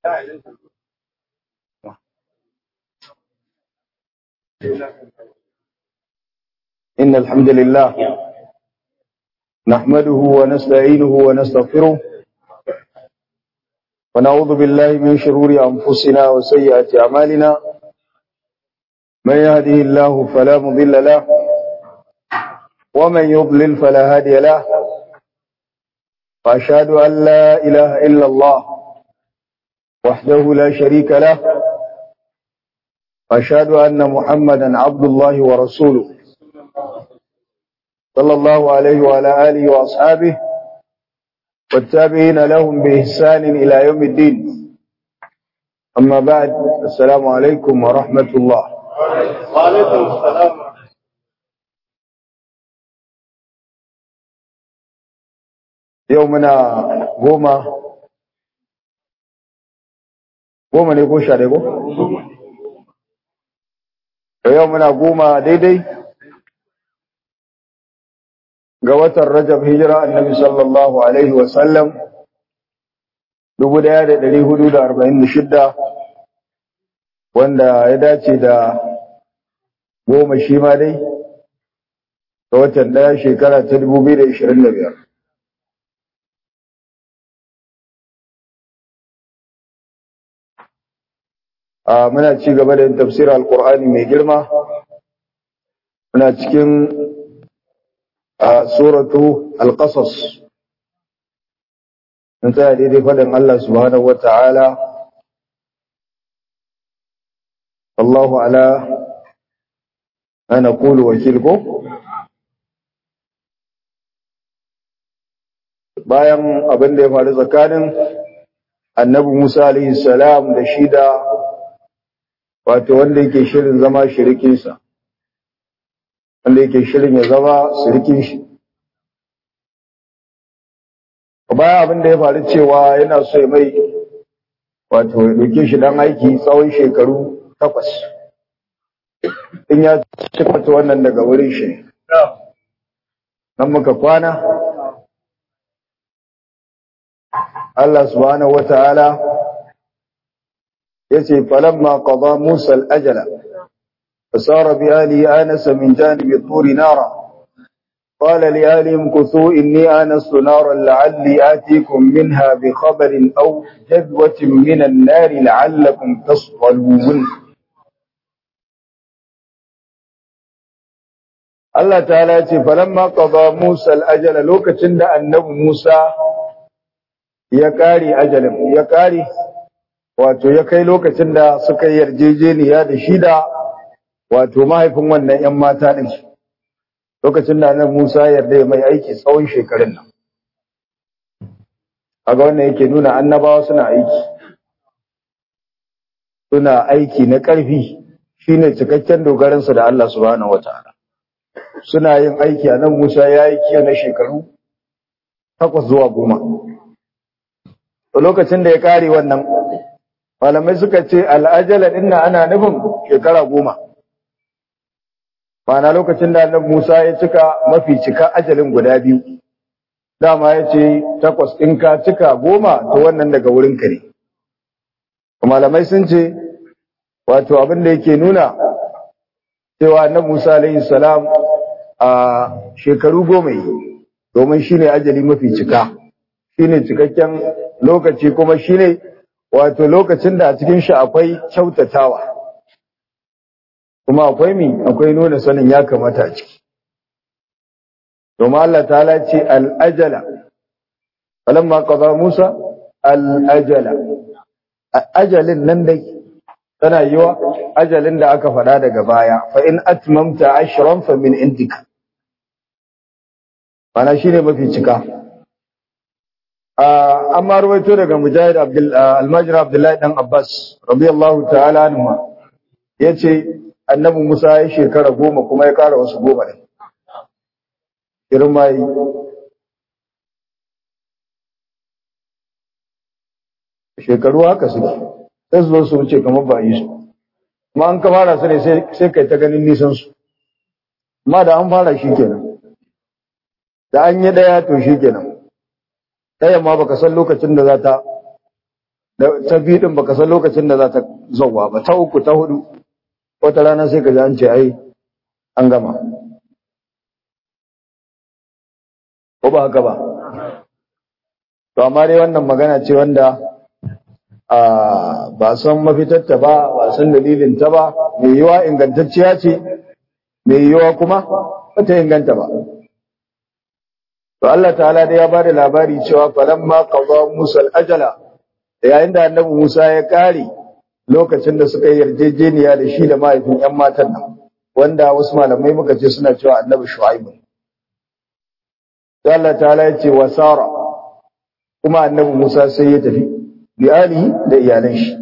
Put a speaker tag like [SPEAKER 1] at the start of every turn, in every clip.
[SPEAKER 1] إن الحمد لله نحمده ونستعينه ونستغفره ونعوذ بالله من شرور أنفسنا وسيئات أعمالنا من يهده الله فلا مضل له ومن يضلل فلا هادي له وأشهد أن لا إله إلا الله وحده لا شريك له وأشهد أن محمدا عبد الله ورسوله صلى الله عليه وعلى آله وأصحابه والتابعين لهم بإحسان إلى يوم الدين أما بعد السلام عليكم ورحمة الله
[SPEAKER 2] وعليكم السلام
[SPEAKER 1] يومنا goma goma ne ko sha ko? yau muna goma daidai ga watan Rajab hijira annabi sallallahu Alaihi wasallam 1446 wanda ya dace da goma shi ma dai ga watan daya shekara ta 2025 a muna ci gaba da yin tafsirar alkur'ani mai girma muna cikin suratu alqasas mun tsaya daidai faɗin Allah subhanahu wata'ala Allahu ala ana qulu wakil ko bayan abin da ya faru tsakanin annabi Musa alaihi salam da shi da wato wanda yake shirin zama shirikinsa wanda yake shirin ya zama shirikin shi bayan abin da ya faru cewa yana so ya mai wato ya ɗauke shi don aiki tsawon shekaru takwas in ya cimata wannan daga wurin shi nan muka kwana Allah subhanahu wa ta'ala yace falamma qada Musa al-ajala fasara bi ali anas min janib at-tur nara qala li alihim kuthu inni anastu naran la'alli atikum minha bi khabarin aw jadwatin min an-nar la'allakum tasqalun Allah ta'ala yace falamma qada Musa al-ajala lokacin da annabi Musa ya kare ajalin ya kare wato ya kai lokacin da suka yarjejeniya da shi da wato mahaifin wannan ‘yan mata ɗin lokacin da nan Musa yarda ya mai aiki tsawon shekarun nan. Aga wannan yake nuna annabawa suna aiki. Suna aiki na ƙarfi shi ne cikakken dogaransu da Allah subhanahu wa ta'ala. Suna yin aiki a nan Musa ya yi kiyo na shekaru takwas zuwa goma. Lokacin da ya kare wannan malamai suka ce al'ajala ɗin ana nufin shekara goma mana lokacin da annabi Musa ya cika mafi cika ajalin guda biyu dama ya ce takwas in ka cika goma to wannan daga wurin ka ne malamai sun ce wato abin da yake nuna cewa annabi Musa alaihi salam a shekaru goma yi domin shine ajali mafi cika shine cikakken lokaci kuma shine wato lokacin da a cikin shi akwai kyautatawa kuma akwai mi akwai nuna sanin ya kamata a ciki domin Allah ta'ala ce al'ajala falamma qada Musa al'ajala ajalin nan dai tana yiwa ajalin da aka faɗa daga baya fa in atmamta ashran fa min indika mana shine mafi cika amma ruwaito daga mujahid almajir abdullahi dan abbas radiyallahu ta'ala anhu yace annabi musa ya shekara goma kuma ya kara wasu goma ne girma yi shekaru haka suke sai su zo su wuce kamar ba yi su kuma an ka fara su ne sai kai ta ganin nisan su amma da an fara shi kenan da an yi daya to shi kenan ɗayan ma baka san lokacin da za ta ta biyu din baka san lokacin da za ta zauwa ba ta uku ta hudu wata rana sai ka ji an ce ai an gama ko ba haka ba to amma dai wannan magana ce wanda a ba san mafitarta ba ba san dalilin ta ba mai yiwa ingantacciya ce mai yiwa kuma ba ta inganta ba to Allah ta'ala dai ya ba da labari cewa falamma qada Musa al-ajala yayin da annabi Musa ya kare lokacin da suka yi yarjejeniya da shi da mahaifin ƴan matan nan wanda wasu malamai muka ce suna cewa annabi Shu'aib sai Allah ta'ala ya ce wasara kuma annabi Musa sai ya tafi bi alihi da iyalan shi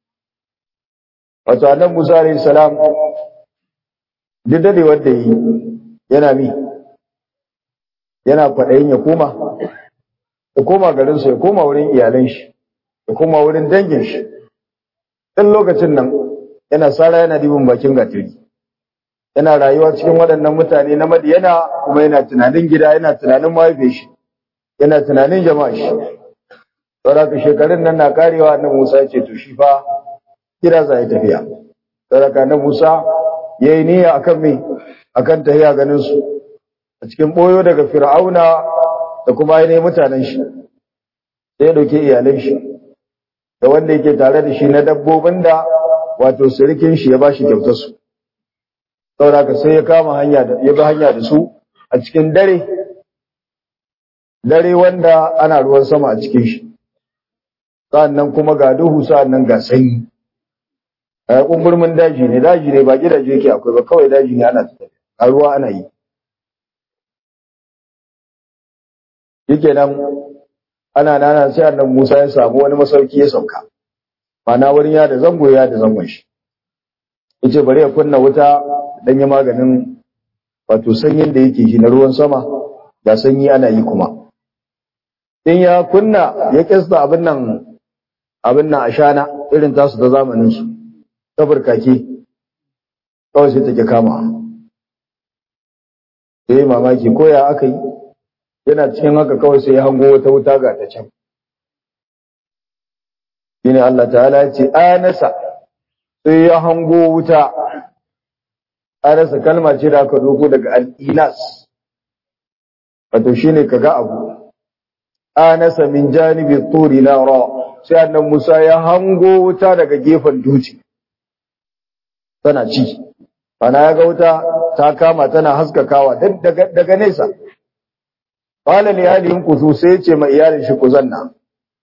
[SPEAKER 1] wato annabi Musa alayhi salam duk da wanda yi yana mi yana kwaɗayin ya koma ya koma garinsa ya koma wurin iyalan shi ya koma wurin dangin shi ɗan lokacin nan yana sara yana dibin bakin gatiri yana rayuwa cikin waɗannan mutane na madiyana kuma yana tunanin gida yana tunanin mahaife shi yana tunanin jama'a shi saboda shekarun nan na karewa na Musa ya ce to shi fa gida za ya tafiya saboda na Musa ya yi niyya akan me akan tahiya ganin su a cikin boyo daga Fir'auna da kuma ainihin mutanen shi sai ya dauke iyalan shi da wanda yake tare da shi na dabbobin da wato sirikin shi ya bashi kyautar su saboda sai ya kama hanya da ya bi hanya da su a cikin dare dare wanda ana ruwan sama a cikin shi sa'annan kuma ga duhu sa'annan ga sanyi a kumburmin daji ne daji ne ba gidaje yake akwai ba kawai daji ne ana tafiya a ruwa ana yi yake nan ana nana sai annan Musa ya samu wani masauki ya sauka mana wurin ya da zango ya da zangon shi yace bari ya kunna wuta dan ya maganin wato sanyin da yake shi na ruwan sama da sanyi ana yi kuma in ya kunna ya kista abin nan abin nan ashana irin tasu ta zamanin su ta burkake kawai sai take kama sai mamaki ko ya aka yi yana cikin haka kawai sai ya hango wata wuta ga ta can shine Allah ta'ala ya ce anasa sai ya hango wuta anasa kalma ce da aka doko daga al-inas wato shine kaga abu anasa min janibi turi nara sai annan Musa ya hango wuta daga gefen duci tana ci ana ya ga wuta ta kama tana haskakawa daga daga nesa qala li ahlihim kusu sai ce ma iyalin shi ku zanna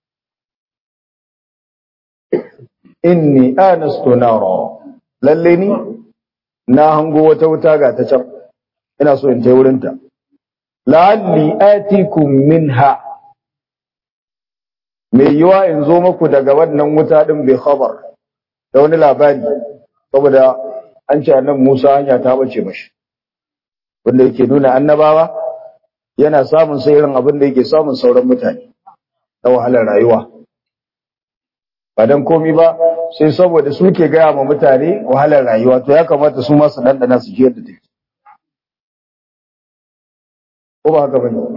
[SPEAKER 1] inni anastu nara lalle ni na hango wata wuta ga ta can ina so in tai wurin ta la'alli atikum minha mai yiwa in zo muku daga wannan wuta din bai khabar da wani labari saboda an ce annabi Musa hanya ta bace mashi wanda yake nuna annabawa yana samun sai irin abin da yake samun sauran mutane na wahalar rayuwa ba dan komi ba sai saboda su ke gaya ma mutane wahalar rayuwa to ya kamata su ma su dandana su ji yadda take ko ba haka bane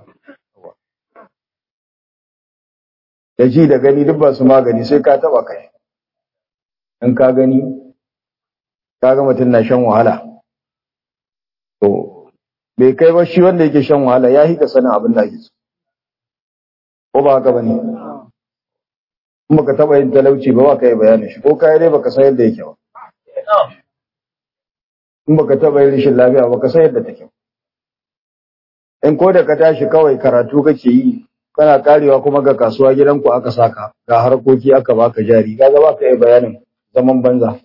[SPEAKER 1] da ji da gani duk ba su magani sai ka taba kai in ka gani ka ga mutum na shan wahala to bai kai ba shi wanda yake shan wahala ya hika sanin abin da ake so ko ba haka bane in baka taba yin talauci ba ba ka yi bayanin shi ko kai dai baka san yadda yake ba in baka taba yin rashin lafiya baka san yadda take in ko da ka tashi kawai karatu kake yi kana karewa kuma ga kasuwa gidanku aka saka ga harkoki aka baka jari kaga baka yi bayanin zaman banza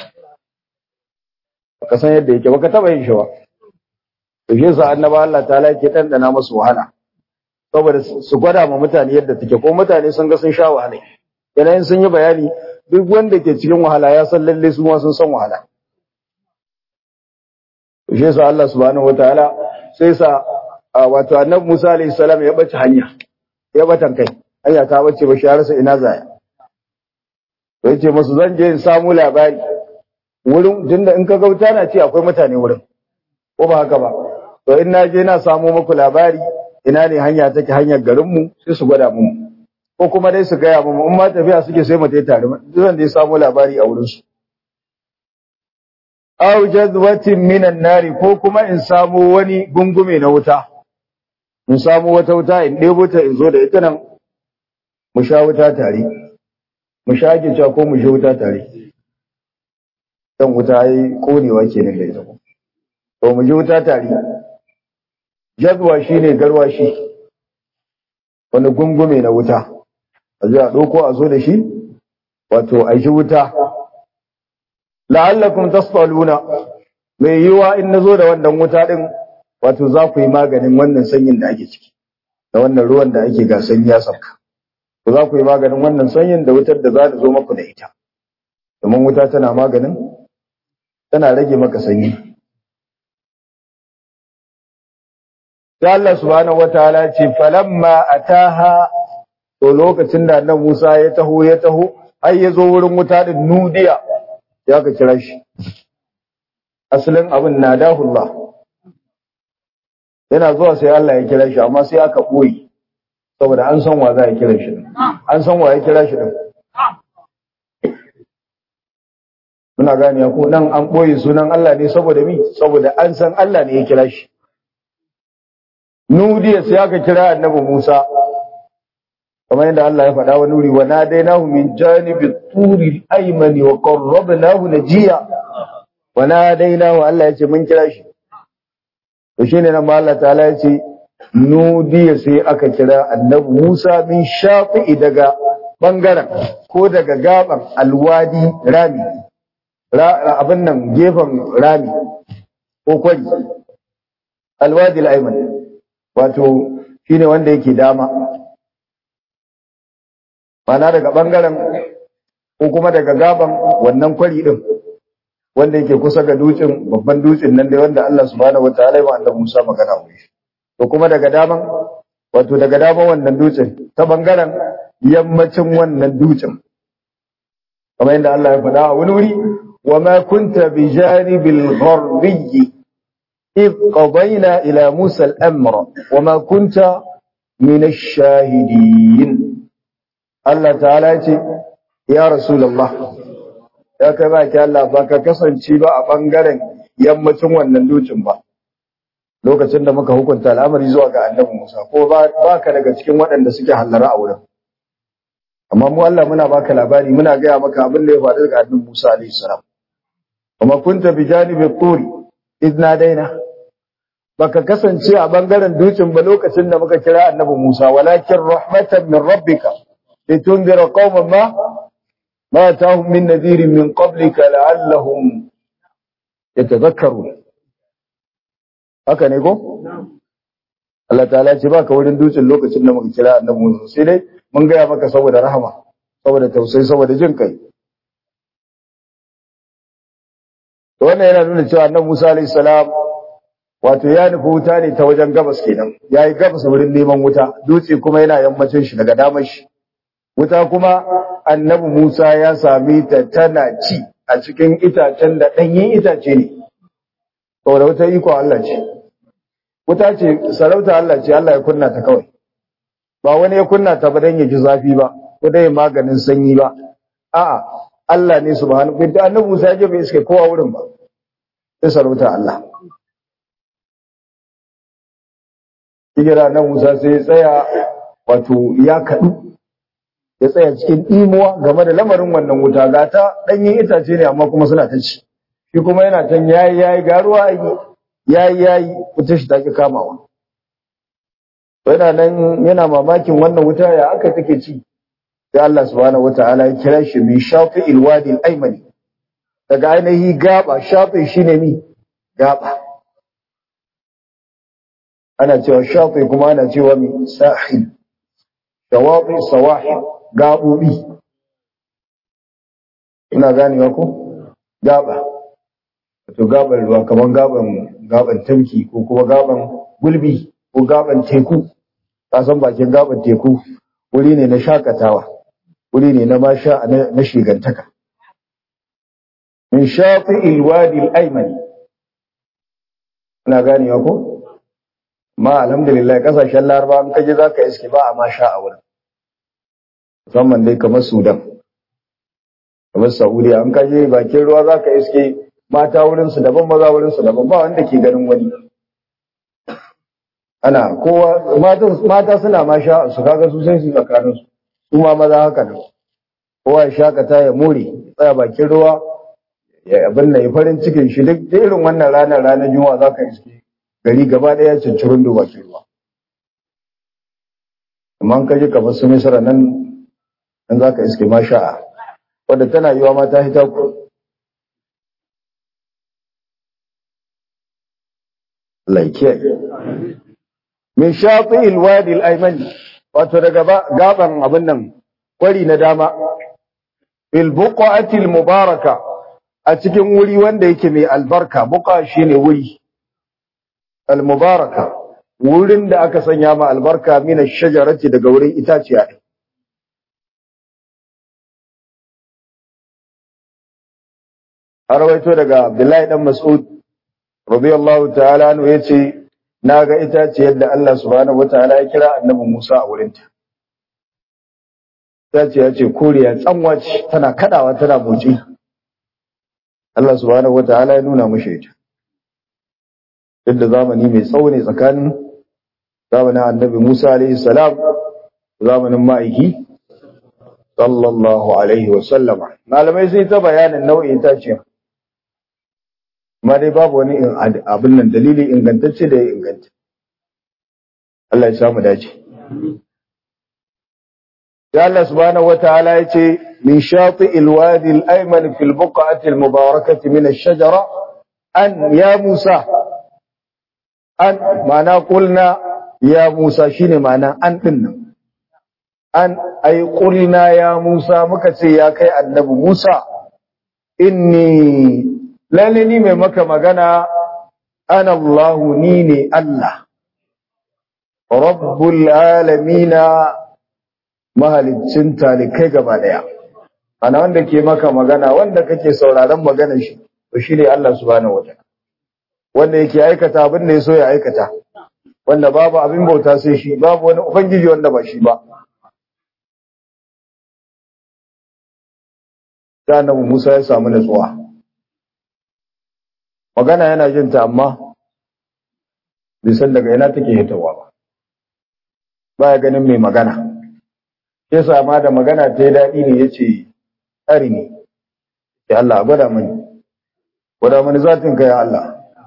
[SPEAKER 1] baka san yadda yake baka taba yin shi ba to shi yasa annaba Allah ta'ala yake dandana masu wahala saboda su gwada ma mutane yadda take ko mutane sun ga sun sha wahala yanayin sun yi bayani duk wanda ke cikin wahala ya san lalle su ma sun san wahala to shi yasa Allah subhanahu wataala sai sa wato annabi Musa alayhi salam ya bace hanya ya batan kai hanya ta bace ba shi ya rasa ina zaya to yace musu zan je in samu labari wurin tunda in ka gauta na ce akwai mutane wurin ko ba haka ba to in na je na samu muku labari ina ne hanya take hanyar garinmu sai su gwada mu ko kuma dai su gaya mu in ma tafiya suke sai mu tai tare zan dai samu labari a wurin su aw jazwatin minan nari ko kuma in samu wani gungume na wuta in samu wata wuta in ɗebo ta in zo da ita nan mu sha wuta tare mu sha ake cewa ko mu sha wuta tare dan wuta yi konewa kenan da ita to mu ji wuta tare jazwa shine garwashi wani gungume na wuta a ji a ɗauko a zo da shi wato a ji wuta la'allakum tasfaluna mai yiwa in nazo da wannan wuta din wato za ku yi maganin wannan sanyin da ake ciki da wannan ruwan da ake ga sanyi ya sauka to za ku yi maganin wannan sanyin da wutar da za ta zo maku da ita domin wuta tana maganin tana rage maka sanyi sai Allah subhanahu wataala ce falamma ataha to lokacin da annabi Musa ya taho ya taho har ya zo wurin wuta din nudiya ya ka kira shi asalin abin nadahullah yana zuwa sai Allah ya kira shi amma sai aka boye saboda an san wa za ya kira shi an san wa ya kira shi din muna gane ko nan an boye sunan Allah ne saboda mi saboda an san Allah ne ya kira shi nudiya sai aka kira annabi Musa kamar yadda Allah ya faɗa wani wuri wa nadainahu min janibi turi aymani wa qarrabnahu najiya wa nadainahu Allah ya ce mun kira shi to shine nan ma Allah ta'ala ya ce nudiya sai aka kira annabi Musa min shafi'i daga bangaren ko daga gaban alwadi rami abin nan gefen rami ko kwari alwadi al-ayman wato shine wanda yake dama mana daga bangaren ko kuma daga gaban wannan kwari din wanda yake kusa ga dutsen babban dutsen nan da wanda Allah subhanahu wataala ya annabi Musa magana mu to kuma daga daman wato daga daman wannan dutsen ta bangaren yammacin wannan dutsen kamar yadda Allah ya faɗa a wani wuri wa ma kunta bi janibil gharbiyyi إذ قضينا إلى موسى الأمر وما كنت من الشاهدين الله تعالى يا رسول الله ya kai ba ki Allah ba ka kasance ba a bangaren yammacin wannan dutsen ba lokacin da muka hukunta al'amari zuwa ga annabi Musa ko ba ka daga cikin waɗanda suke hallara a wurin amma mu Allah muna baka labari muna gaya maka abin da ya faru daga annabi Musa alaihi salam kuma kunta bi janibi turi idna daina baka kasance a bangaren dutsen ba lokacin da muka kira annabi Musa walakin rahmatan min rabbika litundira qauman ma ma ta'hum min nadhirin min qablika la'allahum yatadhakkarun haka ne ko Allah ta'ala ce baka wurin dutsen lokacin da muka kira annabi Musa sai dai mun gaya maka saboda rahama saboda tausayi saboda jin kai wannan yana nuna cewa annabi Musa alayhi salam wato ya nufi wuta ne ta wajen gabas kenan yayi gabas wurin neman wuta dutse kuma yana yammacin shi daga damar shi wuta kuma annabi Musa ya sami ta tana ci a cikin itacen da ɗanyen itace ne saboda wuta iko Allah ce wuta ce sarauta Allah ce Allah ya kunna ta kawai ba wani ya kunna ta ba dan ya ji zafi ba ko dai maganin sanyi ba a'a Allah ne subhanahu wa ta'ala annabi Musa ya je bai iske kowa wurin ba sai sarauta Allah hijira nan Musa sai ya tsaya wato ya kaɗu ya tsaya cikin imuwa game da lamarin wannan wuta ga ta ɗanyen itace ne amma kuma suna ta ci shi kuma yana can yayi yayi garuwa yayi yayi wuta shi take kamawa yana nan yana mamakin wannan wuta ya aka take ci sai Allah subhanahu wataala ya kira shi bi shafi'il wadi al-aymani daga ainihi gaba shafi shine ni gaba ana cewa shafi kuma ana cewa mi sahil shawafi sawahil gabobi ina ganewa ko gaba to gaban ruwa kaman gaban gaban tamki ko kuma gaban gulbi ko gaban teku ka san bakin gaban teku wuri ne na shakatawa wuri ne na masha na shigantaka min shafi ilwadi al-aymani ina ganewa ko ma alhamdulillah kasashen laraba an kaje zaka iske ba a ma sha a wurin musamman dai kamar Sudan kamar Saudiya an kaje bakin ruwa zaka iske mata wurin su daban maza wurin su daban ba wanda ke ganin wani ana kowa mata mata suna ma sha su kaga su sai su tsakanin su su ma maza haka nan kowa ya shakata ya more tsaya bakin ruwa ya abin nan ya farin cikin shi duk irin wannan ranar ranar juma'a zaka iske gari gaba daya cincirin da bakin ruwa amma ka ji kamar su misra nan nan za ka iske masha'a wadda tana yiwa ma ta hita ku laikiyar min shafi ilwadi al'aimani wato daga gaban abin nan kwari na dama fil buqatil mubaraka a cikin wuri wanda yake mai albarka buqa shine wuri al mubaraka wurin da aka sanya ma albarka mina shajarati daga wurin itaciya ne. Har rawaito daga Abdullahi dan Mas'ud radiyallahu ta'ala anhu yace na ga itaciyar da Allah subhanahu wataala ya kira annabi Musa a wurinta. Itaciya ce koriya tsanwa ce tana kadawa tana motsi. Allah subhanahu wataala ya nuna mushi ita. Duk da zamani mai tsawo ne tsakanin zamanin annabi Musa alaihi salam zamanin ma'aiki sallallahu alaihi wa sallama malamai sai ta bayanin nau'in itaciya amma dai babu wani abin nan dalili ingantacce da ya inganta Allah ya samu dace ya Allah subhanahu wataala ya ce min shati alwadi al-ayman fi al-buq'ati al-mubarakati min ash-shajara an ya Musa an ma'ana qulna ya Musa shine ma'ana an din nan an ai qulna ya Musa muka ce ya kai annabi Musa inni lalle ni mai maka magana ana Allah ni ne Allah rabbul alamina mahaliccin talikai gaba daya ana wanda ke maka magana wanda kake sauraron maganar shi to shine Allah subhanahu wataala wanda yake aikata abin da ya so ya aikata wanda babu abin bauta sai shi babu wani ubangiji wanda ba shi ba ta annabi Musa ya samu natsuwa magana yana jin ta amma bai san daga ina take hitawa ba baya ganin mai magana sai sama da magana ta yi daɗi ne yace tsari ne ya Allah gwada mani gwada mani zatin ka ya Allah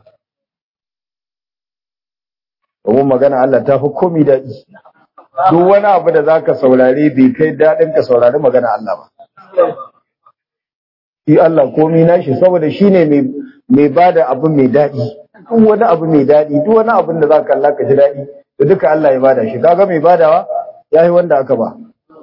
[SPEAKER 1] domin magana Allah ta fi komi daɗi. Duk wani abu da za ka saurare bai kai daɗin ka saurari magana Allah ba. Shi Allah komi nashi saboda shi ne mai ba da abu mai daɗi. Duk wani abu mai daɗi, duk wani abin da za ka kalla ka ji daɗi, da duka Allah ya bada shi. Kaga mai badawa ya yi wanda aka ba.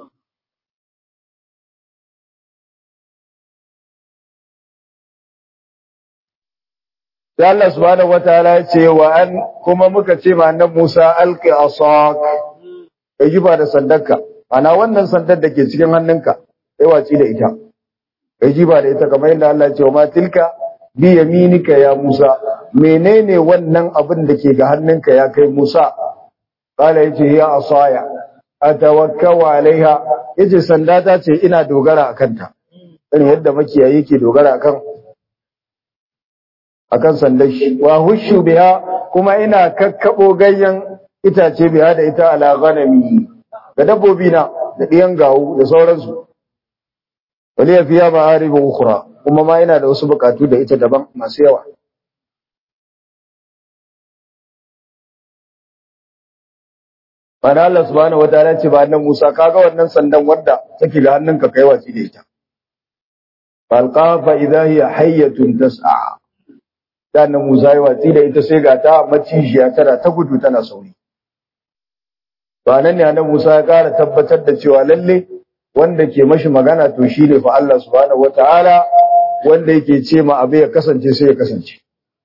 [SPEAKER 1] sai Allah subhanahu wataala ya ce wa an kuma muka ce ma annabi Musa alqi asak kai jiba da sandarka ana wannan sandar da ke cikin hannunka sai waci da ita kai jiba da ita kamar yadda Allah ya ce wa ma tilka bi yaminika ya Musa menene wannan abin da ke ga hannunka ya kai Musa kala yace ya asaya atawakkau alaiha yace sanda ta ce ina dogara akan ta irin yadda makiyayi ke dogara akan akan sandar shi wa hushu biha kuma ina kakkabo ganyen itace biha da ita ala ghanami ga dabbobi na da diyan gawu da sauransu waliya fiya ma'arib ukhra kuma ma ina da wasu bukatu da ita daban masu yawa Bana Allah subhanahu wataala ce ba nan Musa kaga wannan sandan wanda take ga hannunka kai watsi da ita falqa fa idha hiya hayyatun tas'a dan Musa ya watsi da ita sai ga ta macijiya tana ta gudu tana sauri to nan ne annabi Musa ya ƙara tabbatar da cewa lalle wanda ke mashi magana to shine fa Allah subhanahu wataala wanda yake ce ma abu ya kasance sai ya kasance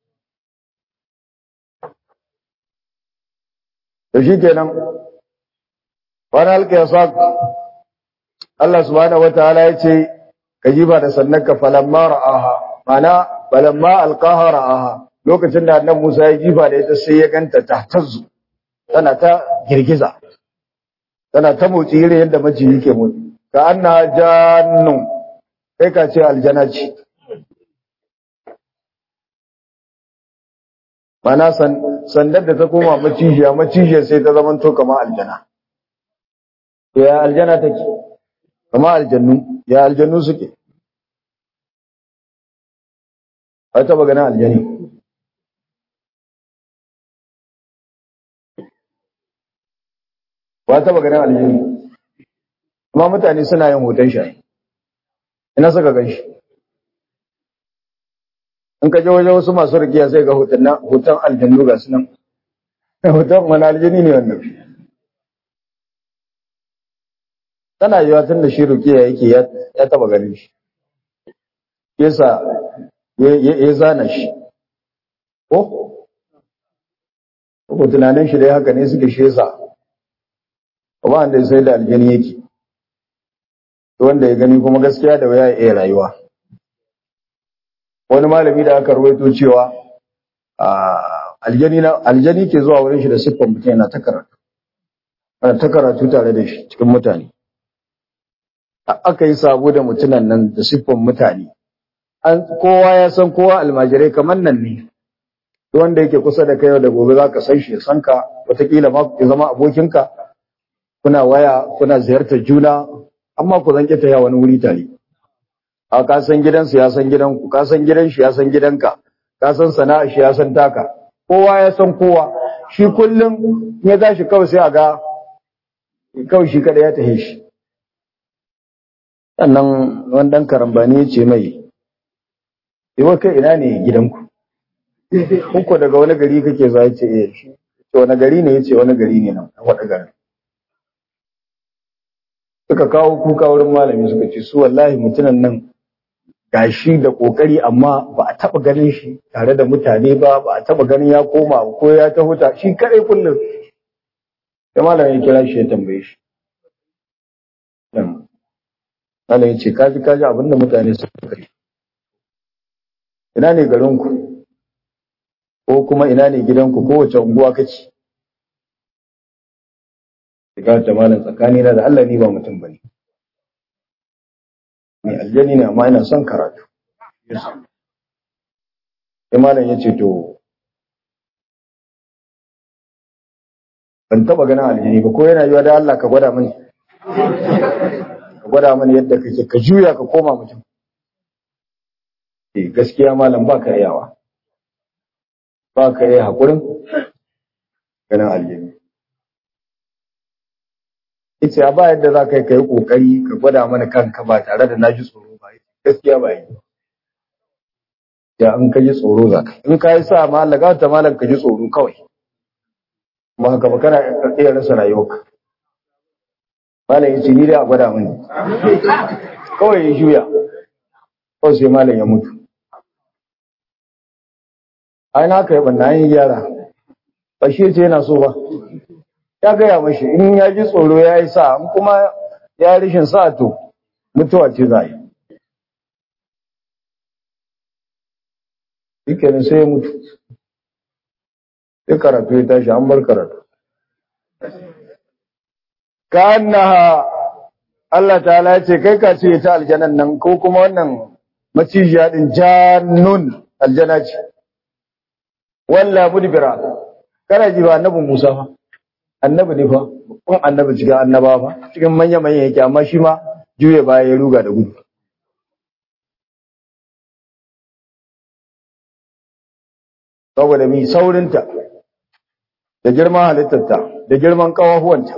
[SPEAKER 1] to shikenan wani alƙa ya Allah subhanahu wataala ya ce ka jiba da sannanka falamma ra'aha mana balamma alqaha ra'aha lokacin da annabi Musa ya jifa da ita sai ya ganta ta tazzu tana ta girgiza tana ta motsi irin yadda maciji ke motsi ka anna jannun kai ka ce aljana ce mana sandar da ta koma macijiya macijiyar sai ta zama to kama aljana ya aljana take kama aljannu ya aljannu suke a taba ganin aljani ba taba ganin aljani amma mutane suna yin hoton shi ina suka gan shi in ka je wajen wasu masu rikiya sai ga hoton aljannu ga su nan hoton wani aljani ne wannan tana yiwa tun da shi rikiya yake ya taba ganin shi yasa ya zana shi ko ko tunanin shi dai haka ne suke shi yasa ba wanda sai da aljani yake wanda ya gani kuma gaskiya da waya ya iya rayuwa wani malami da aka rawaito cewa aljani na aljani ke zuwa wurin shi da siffan mutum yana ta karatu ana ta karatu tare da shi cikin mutane aka yi sabo da mutunan nan da siffan mutane an kowa ya san kowa almajirai kamar nan ne wanda yake kusa da kai da gobe zaka san shi ya san ka wataƙila ma ya zama abokinka kuna waya kuna ziyartar juna amma ku zanke ta wani wuri tare a ka san gidansu ya san gidanku ka san gidan shi ya san gidanka ka san sana'a shi ya san taka kowa ya san kowa shi kullum ya tashi kawai sai a ga kawai shi kada ya tahe shi sannan wani dan karambani ya ce mai Iwa kai ina ne gidanku Kuka daga wani gari kake za ya ce eh shi wani gari ne ya ce wani gari ne nan a wada garin suka kawo kuka wurin malami suka ce su wallahi mutunan nan gashi da kokari amma ba a taba ganin shi tare da mutane ba ba a taba ganin ya koma ko ya ta huta shi kadai kullum sai malami ya kira shi ya tambaye shi malami ya ce kaji kaji abinda mutane suka yi ina ne garinku ko kuma ina ne gidanku ko wace unguwa kake shiga ta malam tsakani na da Allah ni ba mutum bane ni aljani ne amma ina son karatu sai malam ya ce to ban taba ganin aljani ba ko yana yiwa da Allah ka gwada mani ka gwada mani yadda kake ka juya ka koma mutum eh gaskiya malam ba ka yawa ba ka yi haƙurin ganin aljani yace ba yadda za ka yi kai kokari ka gwada mana kanka ba tare da na ji tsoro ba gaskiya ba yi ya in ka ji tsoro za ka in ka yi sa malaga ta malam ka ji tsoro kawai ba haka ba kana iya rasa rayuwarka malam yace ni dai a gwada mani kawai ya juya kawai sai malam ya mutu ai na kai banna yin gyara ba shi ce yana so ba ya gaya mashi in ya ji tsoro ya yi sa in kuma ya rishin sa to mutuwa ce za yi shikenan sai ya mutu sai karatu ya tashi an bar karatu ka annaha Allah ta'ala ya ce kai ka ce ta aljanan nan ko kuma wannan macijiya din jannun aljana ce walla mudbira kana ji ba annabi Musa fa annabi ne fa kun annabi cikin annaba fa cikin manya manya yake amma shi ma juye baya ya ruga da gudu saboda mi saurinta da girman halittarta da girman kawahuwanta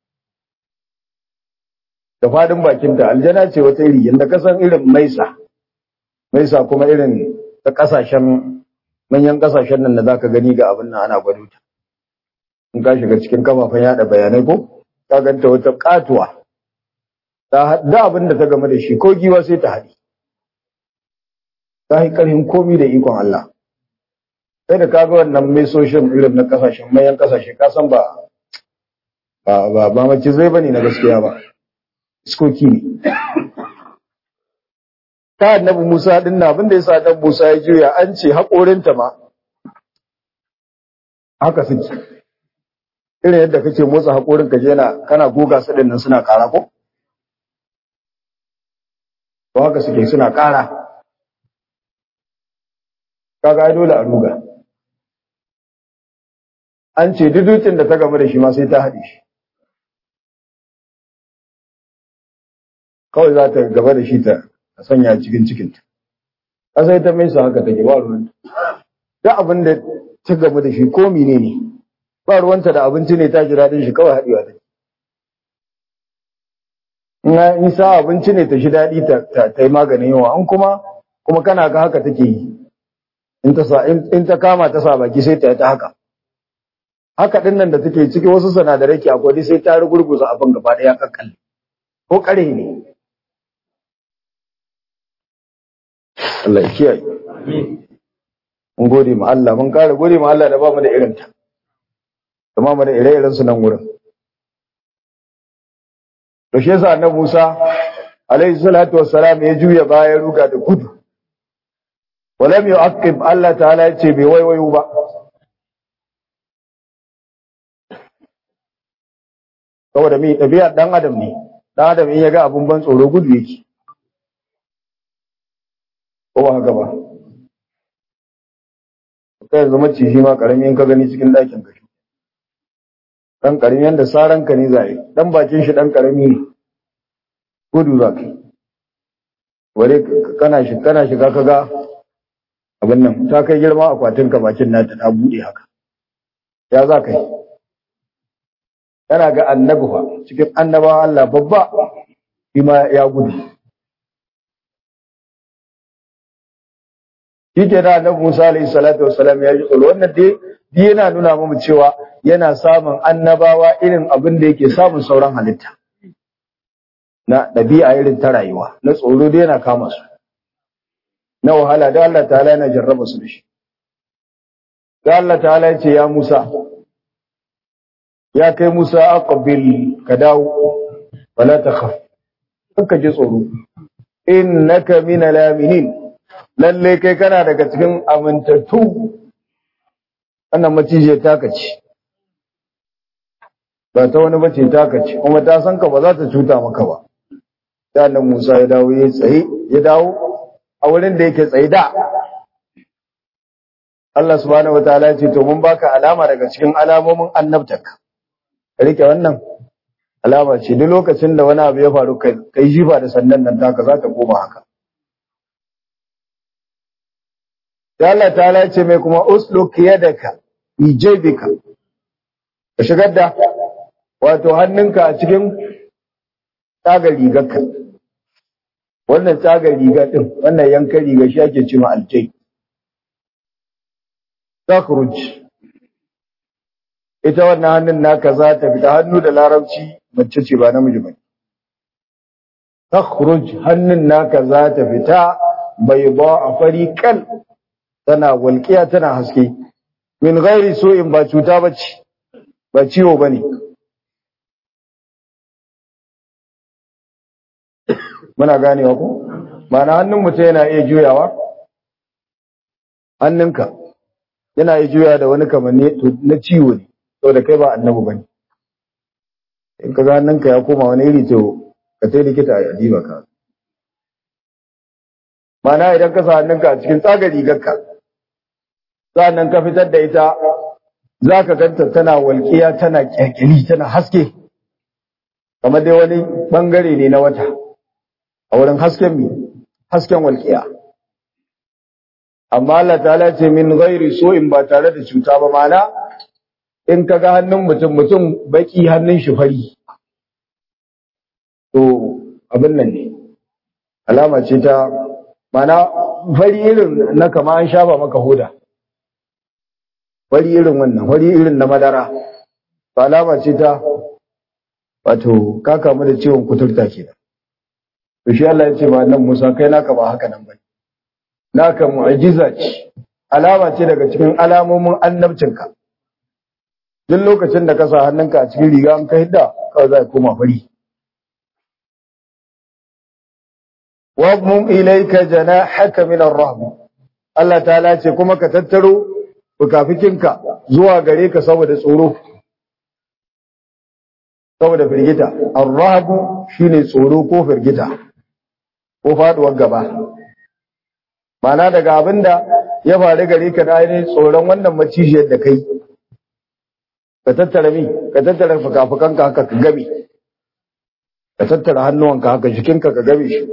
[SPEAKER 1] da fadin bakinta aljana ce wata iri yadda kasan irin maisa maisa kuma irin ta kasashen manyan kasashen nan da zaka gani ga abin nan ana gwado ta in ka shiga cikin kafafen yada bayanai ko ka ganta wata katuwa ta da abin da ta game da shi ko giwa sai ta haɗi ta yi ƙarfin komi da ikon Allah sai da kaga wannan mesoshin irin na kasashen manyan kasashe ka san ba ba ba mace zai bane na gaskiya ba iskoki ne ta annabi Musa din na abinda yasa dan Musa ya juya an ce haƙorinta ma haka suke irin yadda kake motsa haƙorin ka je na kana goga su din nan suna ƙara ko to haka suke suna ƙara kaga ai dole a ruga an ce duk dutsen da ta gaba da shi ma sai ta haɗe shi kawai za ta gaba da shi ta sanya cikin cikinta ƙasa ita mai su haka take ba ruwan duk abin da ta gaba da shi ko mine ne ba ruwanta da abinci ne ta ji daɗin shi kawai haɗewa take in sa abinci ne ta shi daɗi ta yi maganin yawa an kuma kuma kana ga haka take yi in ta kama ta sa baki sai ta yi ta haka haka ɗin nan da take ciki wasu sinadarai ke akwai sai ta rugurguza abin gaba ɗaya kakkalle ko ƙare ne Allah ya kiyaye mun gode ma Allah mun kare gode ma Allah da ba mu da irin ta kuma mu da ire-iren su nan wurin to shi yasa annabi Musa alaihi salatu wassalam ya juya baya ruga da gudu walam yu'aqib Allah ta'ala ya ce bai waiwayo ba saboda mi ɗabi'ar ɗan adam ne ɗan adam in ya ga abun ban tsoro gudu yake ko ba haka ba kai yanzu maciji ma karami in ka gani cikin ɗakin ka dan karami yanda saran ka ne zai dan bakin shi dan karami ne gudu za ka ware kana shi kana shiga ka ga abin nan ta kai girma akwatin ka bakin nata ta bude haka ya za ka yi yana ga annabi fa cikin annabawa Allah babba shi ma ya gudu shi ke da annabi Musa alaihi salatu wassalam ya ji tsoro wannan dai dai yana nuna mu cewa yana samun annabawa irin abin da yake samun sauran halitta na ɗabi'a irin ta rayuwa na tsoro dai yana kama su na wahala da Allah ta'ala yana jarraba su da shi da Allah ta'ala ya ce ya Musa ya kai Musa aqbil ka dawo wala takhaf ka ji tsoro innaka min al-aminin lalle kai kana daga cikin amintattu wannan macije taka ce ba ta wani bace taka ce kuma ta san ka ba za ta cuta maka ba sai annabi Musa ya dawo ya tsaye ya dawo a wurin da yake tsaye da Allah subhanahu wataala ya ce to mun baka alama daga cikin alamomin annabtaka rike wannan alama ce duk lokacin da wani abu ya faru kai jifa da sandan nan taka za ta koma haka sai Allah ta'ala ce mai kuma usluk yadaka fi jaybika ka shigar da wato hannunka a cikin tsagar rigarka wannan tsagar riga din wannan yankan riga shi ake cewa aljai takhruj ita wannan hannun naka za ta fita hannu da larabci mace ce ba namiji ba takhruj hannun naka za ta fita bai ba a fari kal tana walƙiya tana haske min ghairi in ba cuta bace ba ciwo bane muna ganewa ko ma'ana hannun mutum yana iya juyawa hannunka yana iya juya da wani kamanni na ciwo ne saboda kai ba annabi bane in ka ga hannunka ya koma wani iri to ka tai likita a diba ka ma'ana idan ka sa hannunka a cikin tsagar rigarka sa'annan ka fitar da ita za ka ganta tana walƙiya tana ƙyalƙyali tana haske kamar dai wani ɓangare ne na wata a wurin hasken mi hasken walƙiya amma Allah ta'ala ce min ghairi so in ba tare da cuta ba mana in ka ga hannun mutum mutum baki hannun shi fari to abin nan ne alama ce ta mana fari irin na kama an shafa maka hoda wari irin wannan wari irin na madara ba alama ce ta wato ka kamu da ciwon kuturta kenan to shi Allah ya ce ba nan Musa kai naka ba haka nan bane naka mu'jiza ce alama ce daga cikin alamomin annabcinka duk lokacin da ka sa hannunka a cikin riga an ka hidda kawai za ka koma fari wabmum ilayka janahaka min ar-rahb Allah ta'ala ce kuma ka tattaro fukafikinka zuwa gare ka saboda tsoro saboda firgita ar-rahbu shine tsoro ko firgita ko faduwar gaba mana daga abin da ya faru gare ka da ainihin tsoron wannan macijiyar da kai ka tattara mi ka tattara fuka-fukanka haka ka gabe ka tattara hannuwanka haka jikinka ka gabe shi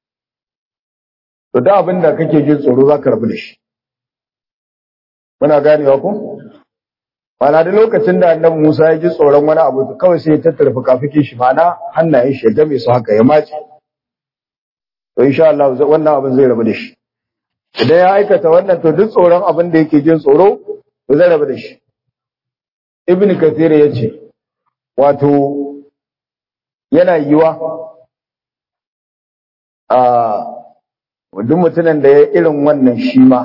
[SPEAKER 1] to da abin da kake jin tsoro za ka rabu da shi muna ganewa ko mana da lokacin da annabi Musa ya ji tsoron wani abu kawai sai ya tattara fuka-fukin shi mana hannayen shi ya game su haka ya mace to insha Allah wannan abin zai rabu da shi idan ya aikata wannan to duk tsoron abin da yake jin tsoro to zai rabu da shi ibn kathir ya ce wato yana yiwa a duk mutumin da ya irin wannan shi ma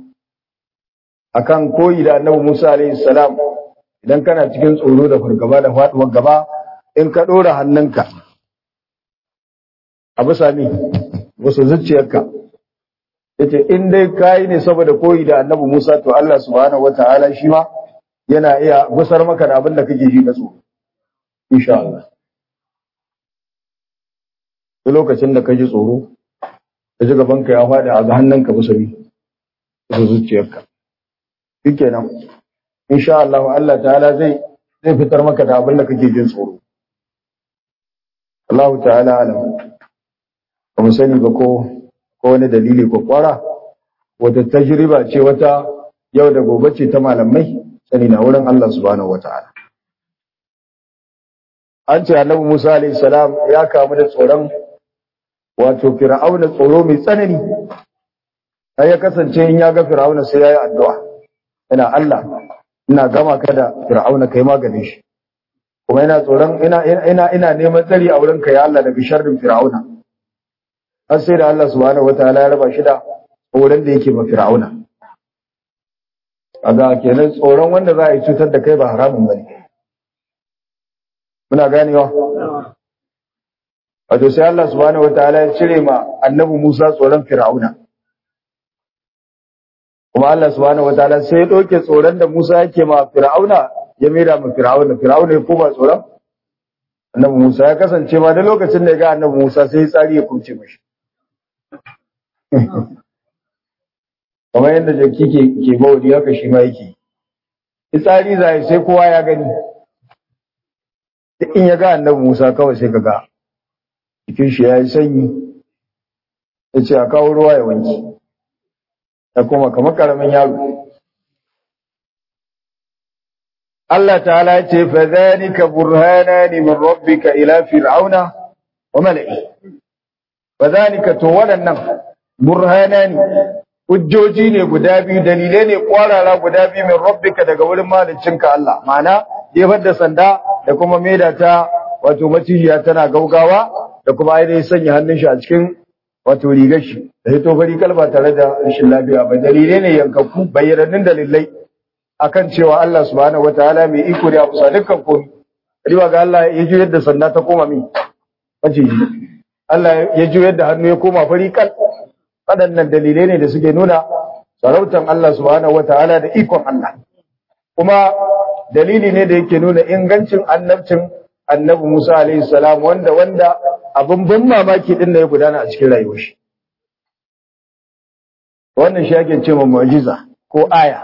[SPEAKER 1] akan koyi da annabi Musa alaihi salam idan kana cikin tsoro da fargaba da faduwar gaba in ka dora hannunka a bisa mi wasu zuciyarka yace in dai kai ne saboda koyi da annabi Musa to Allah subhanahu wataala shi ma yana iya gusar maka da abin da kake ji na tsoro insha Allah duk lokacin da ka ji tsoro ka ji gabanka ya faɗi a ga hannunka bisa mi wasu zuciyarka shikenan insha Allah Allah ta'ala zai zai fitar maka da abin da kake jin tsoro Allah ta'ala alam ba mu sani ba ko ko wani dalili ko kwara wata tajriba ce wata yau da gobe ce ta malamai sani na wurin Allah subhanahu wata'ala an ce annabi Musa alaihi salam ya kamu da tsoron wato fir'auna tsoro mai tsanani sai ya kasance in ya ga fir'auna sai ya yi addu'a ina Allah ina gama ka da fir'auna kai maganin shi kuma ina tsoron ina ina ina neman tsari a wurin ka ya Allah daga sharrin fir'auna har sai da Allah subhanahu wataala ya raba shi da wurin da yake ma fir'auna kaga kenan tsoron wanda za a yi cutar da kai ba haramun bane muna ganewa wato sai Allah subhanahu wataala ya cire ma annabi Musa tsoron fir'auna kuma Allah subhanahu wataala sai ya doke tsoron da Musa yake ma Fir'auna ya mera ma Fir'auna Fir'auna ya koma tsoron Annabi Musa ya kasance ma da lokacin da ya ga Annabi Musa sai ya tsari ya kumce mashi kamar yadda jaki ke ke bawli haka shi ma yake tsari zai sai kowa ya gani in ya ga Annabi Musa kawai sai kaga jikin shi ya yi sanyi ya ce a kawo ruwa ya wanki da kuma kamar karamin yaro. Allah ta'ala ya ce, fa zanika burhanani min rabbika ila fir'auna wa mala'i. Fa zanika to waɗannan burhanani hujjoji ne guda biyu dalilai ne kwarara guda biyu min rabbika daga wurin maliccinka Allah. Ma'ana jefar da sanda da kuma maida ta wato macijiya tana gaugawa da kuma ainihin sanya hannun shi a cikin wato rigar shi da ya tofari kalba tare da rashin lafiya ba dalilai ne yankakku bayyanannun dalilai akan cewa Allah subhanahu wataala mai iko ne a kusa dukkan komai riwa ga Allah ya juyar da sanda ta koma mi maciji Allah ya juyar da hannu ya koma fari kal waɗannan dalilai ne da suke nuna sarautan Allah subhanahu wataala da ikon Allah kuma dalili ne da yake nuna ingancin annabcin annabi Musa alaihi salam wanda wanda abin ban mamaki din da ya gudana a cikin rayuwar shi wannan shi ake cewa mu'jiza ko aya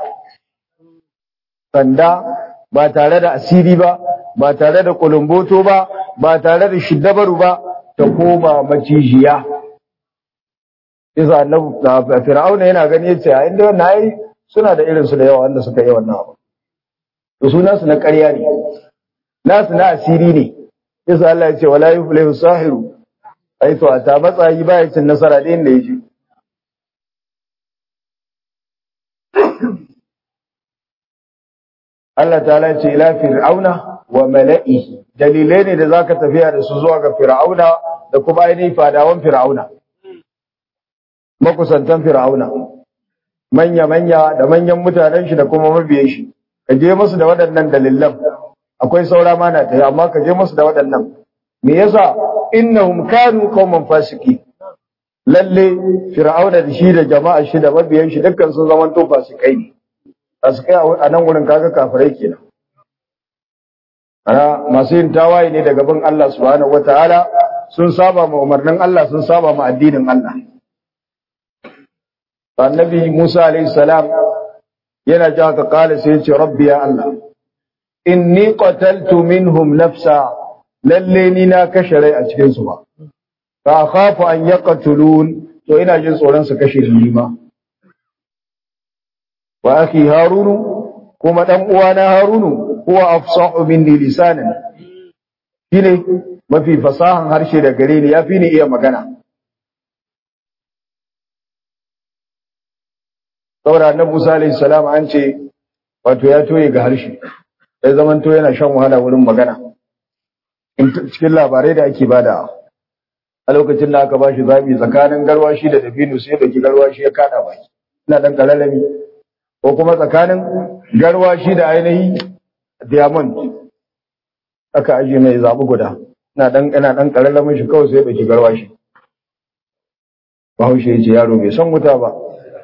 [SPEAKER 1] sanda ba tare da asiri ba ba tare da kulumboto ba ba tare da shiddabaru ba ta koma macijiya isa annabi fir'auna yana gani yace a inda wannan ai suna da irin su da yawa wanda suka yi wannan abu to sunan su na ƙarya ne nasu na asiri ne isa Allah ya ce wala yuflihu sahiru ai to ta matsayi baya cin nasara da inda yake Allah ta'ala ya ce ila fir'auna wa mala'ihi dalilai ne da zaka tafiya da su zuwa ga fir'auna da kuma ainihin fadawan fir'auna makusantan fir'auna manya manya da manyan mutanen shi da kuma mabiyan shi ka je musu da waɗannan dalilan akwai saura ma na tayi amma ka je musu da waɗannan me yasa innahum kanu qauman fasiki lalle fir'auna da shi da jama'a shi da mabiyan shi dukkan sun zaman to fasikai ne fasikai a nan wurin kaga kafirai kenan ana masu yin tawaye ne daga bin Allah subhanahu wataala sun saba ma umarnin Allah sun saba ma addinin Allah annabi Musa alayhi salam yana ji haka kala sai ya ce rabbi ya Allah inni qataltu minhum nafsa lalle ni na kashe rai a cikin su ba fa khafu an yaqtulun to ina jin tsoron su kashe ni ma wa akhi harunu kuma dan uwana harunu huwa afsahu minni lisanan shine mafi fasahan harshe da gare ni yafi ni iya magana saboda annabi Musa alayhi salam an ce wato ya toye ga harshe ya zaman to yana shan wahala wurin magana cikin labarai da ake bada a lokacin da aka bashi zabi tsakanin garwashi da dabino sai da garwashi ya kada baki ina dan kalalami ko kuma tsakanin garwashi da ainihi diamond aka aje mai zabi guda ina dan ina dan kalalamin shi kawai sai da garwashi Bahaushe ya ce yaro bai san wuta ba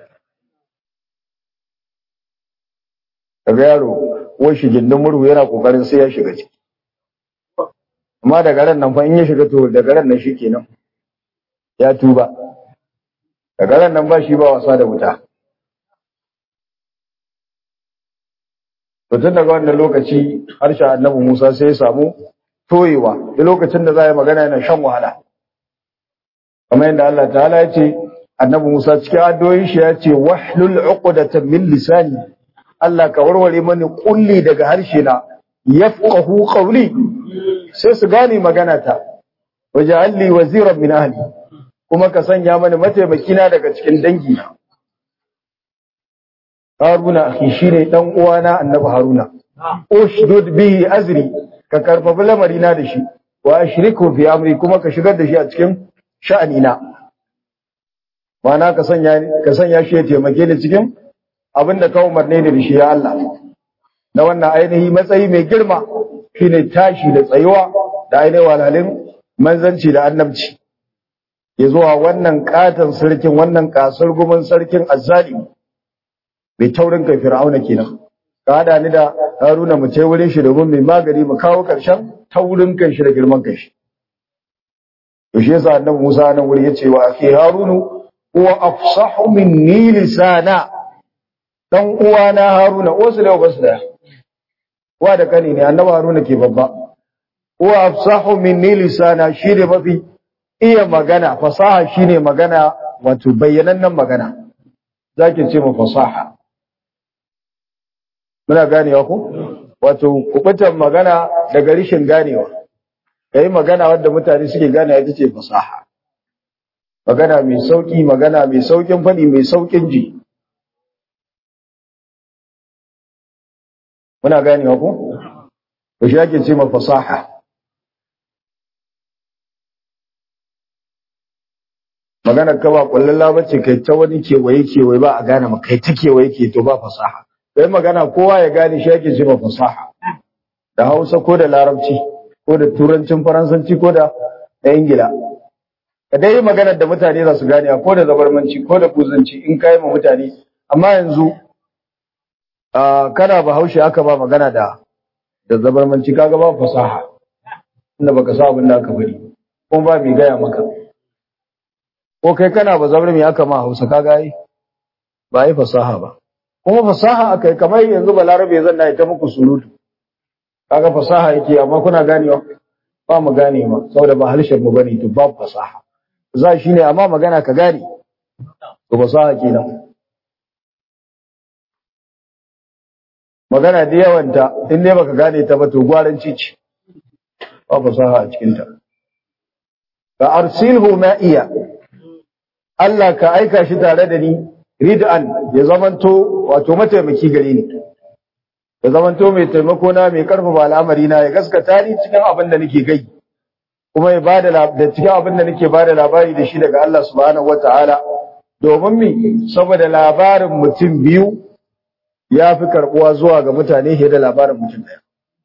[SPEAKER 1] kaga yaro wai shi gindin murhu yana kokarin sai ya shiga ciki amma daga ran nan fa in ya shiga to daga ran nan shikenan ya tuba daga ran nan ba shi ba wasa da wuta to tun daga wannan lokaci harshen annabi Musa sai ya samu toyewa da lokacin da za a yi magana yana shan wahala kamar yadda Allah ta'ala ya ce annabi Musa cikin addu'o'in shi ya ce wahlul uqdatan min lisani Allah ka warware mani kulli daga harshe na yafqahu qawli sai su gane magana ta waj'alli waziran min ahli kuma ka sanya mani mataimaki na daga cikin dangi na Haruna akhi shine dan uwana Annabi Haruna ushdud bihi azri ka karfafa lamari na da shi wa ashriku fi amri kuma ka shigar da shi a cikin sha'ani na ma'ana ka sanya ka sanya shi ya taimake ni cikin abin da ka umarne ni da shi ya Allah na wannan ainihi matsayi mai girma shine tashi da tsayuwa da ainihin walalin manzanci da annabci ya zuwa wannan katon sarkin wannan kasar gumin sarkin azzali mai taurin kai fir'auna kenan ka hada ni da haruna mu ce wurin shi domin mai magani mu kawo karshen taurin kan shi da girman kan shi to shi yasa annabi Musa nan wuri yace wa akhi harunu huwa afsahu minni lisana dan uwana Haruna wasu da basu da wa da kani ne annabi Haruna ke babba huwa afsahu minni lisana shine mafi iya magana fasaha shine magana wato bayyanannen magana zaki ce mu fasaha muna ganewa ko wato kubutan magana daga rishin ganewa kai magana wadda mutane suke gane ita ce fasaha magana mai sauki magana mai saukin fadi mai saukin ji muna ganewa ko to shi ake ce ma fasaha magana ka ba kullalla bace kai ta wani kewaye kewaye ba a gane ma kai ta kewaye ke to ba fasaha kai magana kowa ya gane shi ake ce ma fasaha da Hausa ko da Larabci ko da Turancin Faransanci ko da da Ingila ka dai magana da mutane za su gane ko da zabarmanci ko da kuzanci in kai ma mutane amma yanzu kana bahaushe aka ba magana da da zabarmanci kaga ba fasaha inda baka sa abin da aka bari kuma ba mai gaya maka ko kai kana ba zabar mai aka ma hausa kaga yi ba yi fasaha ba kuma fasaha aka yi kamar yanzu balarabe zan na ita muku surutu kaga fasaha yake amma kuna ganewa ba mu gane ma saboda ba harshen mu bane to babu fasaha za shi ne amma magana ka gane to fasaha kenan magana da yawanta in dai baka gane ta ba to gwaranci ce ba fasaha a cikin ta ka arsilhu ma'iya Allah ka aika shi tare da ni rid'an ya zamanto wato mataimaki gare ni ya zamanto mai taimako na mai karfafa al'amari na ya gaskata ni cikin abin da nake gai kuma ya bada da cikin abin da nake bada labari da shi daga Allah subhanahu wataala domin mi saboda labarin mutum biyu ya fi karbuwa zuwa ga mutane fiye da labarin mutum ɗaya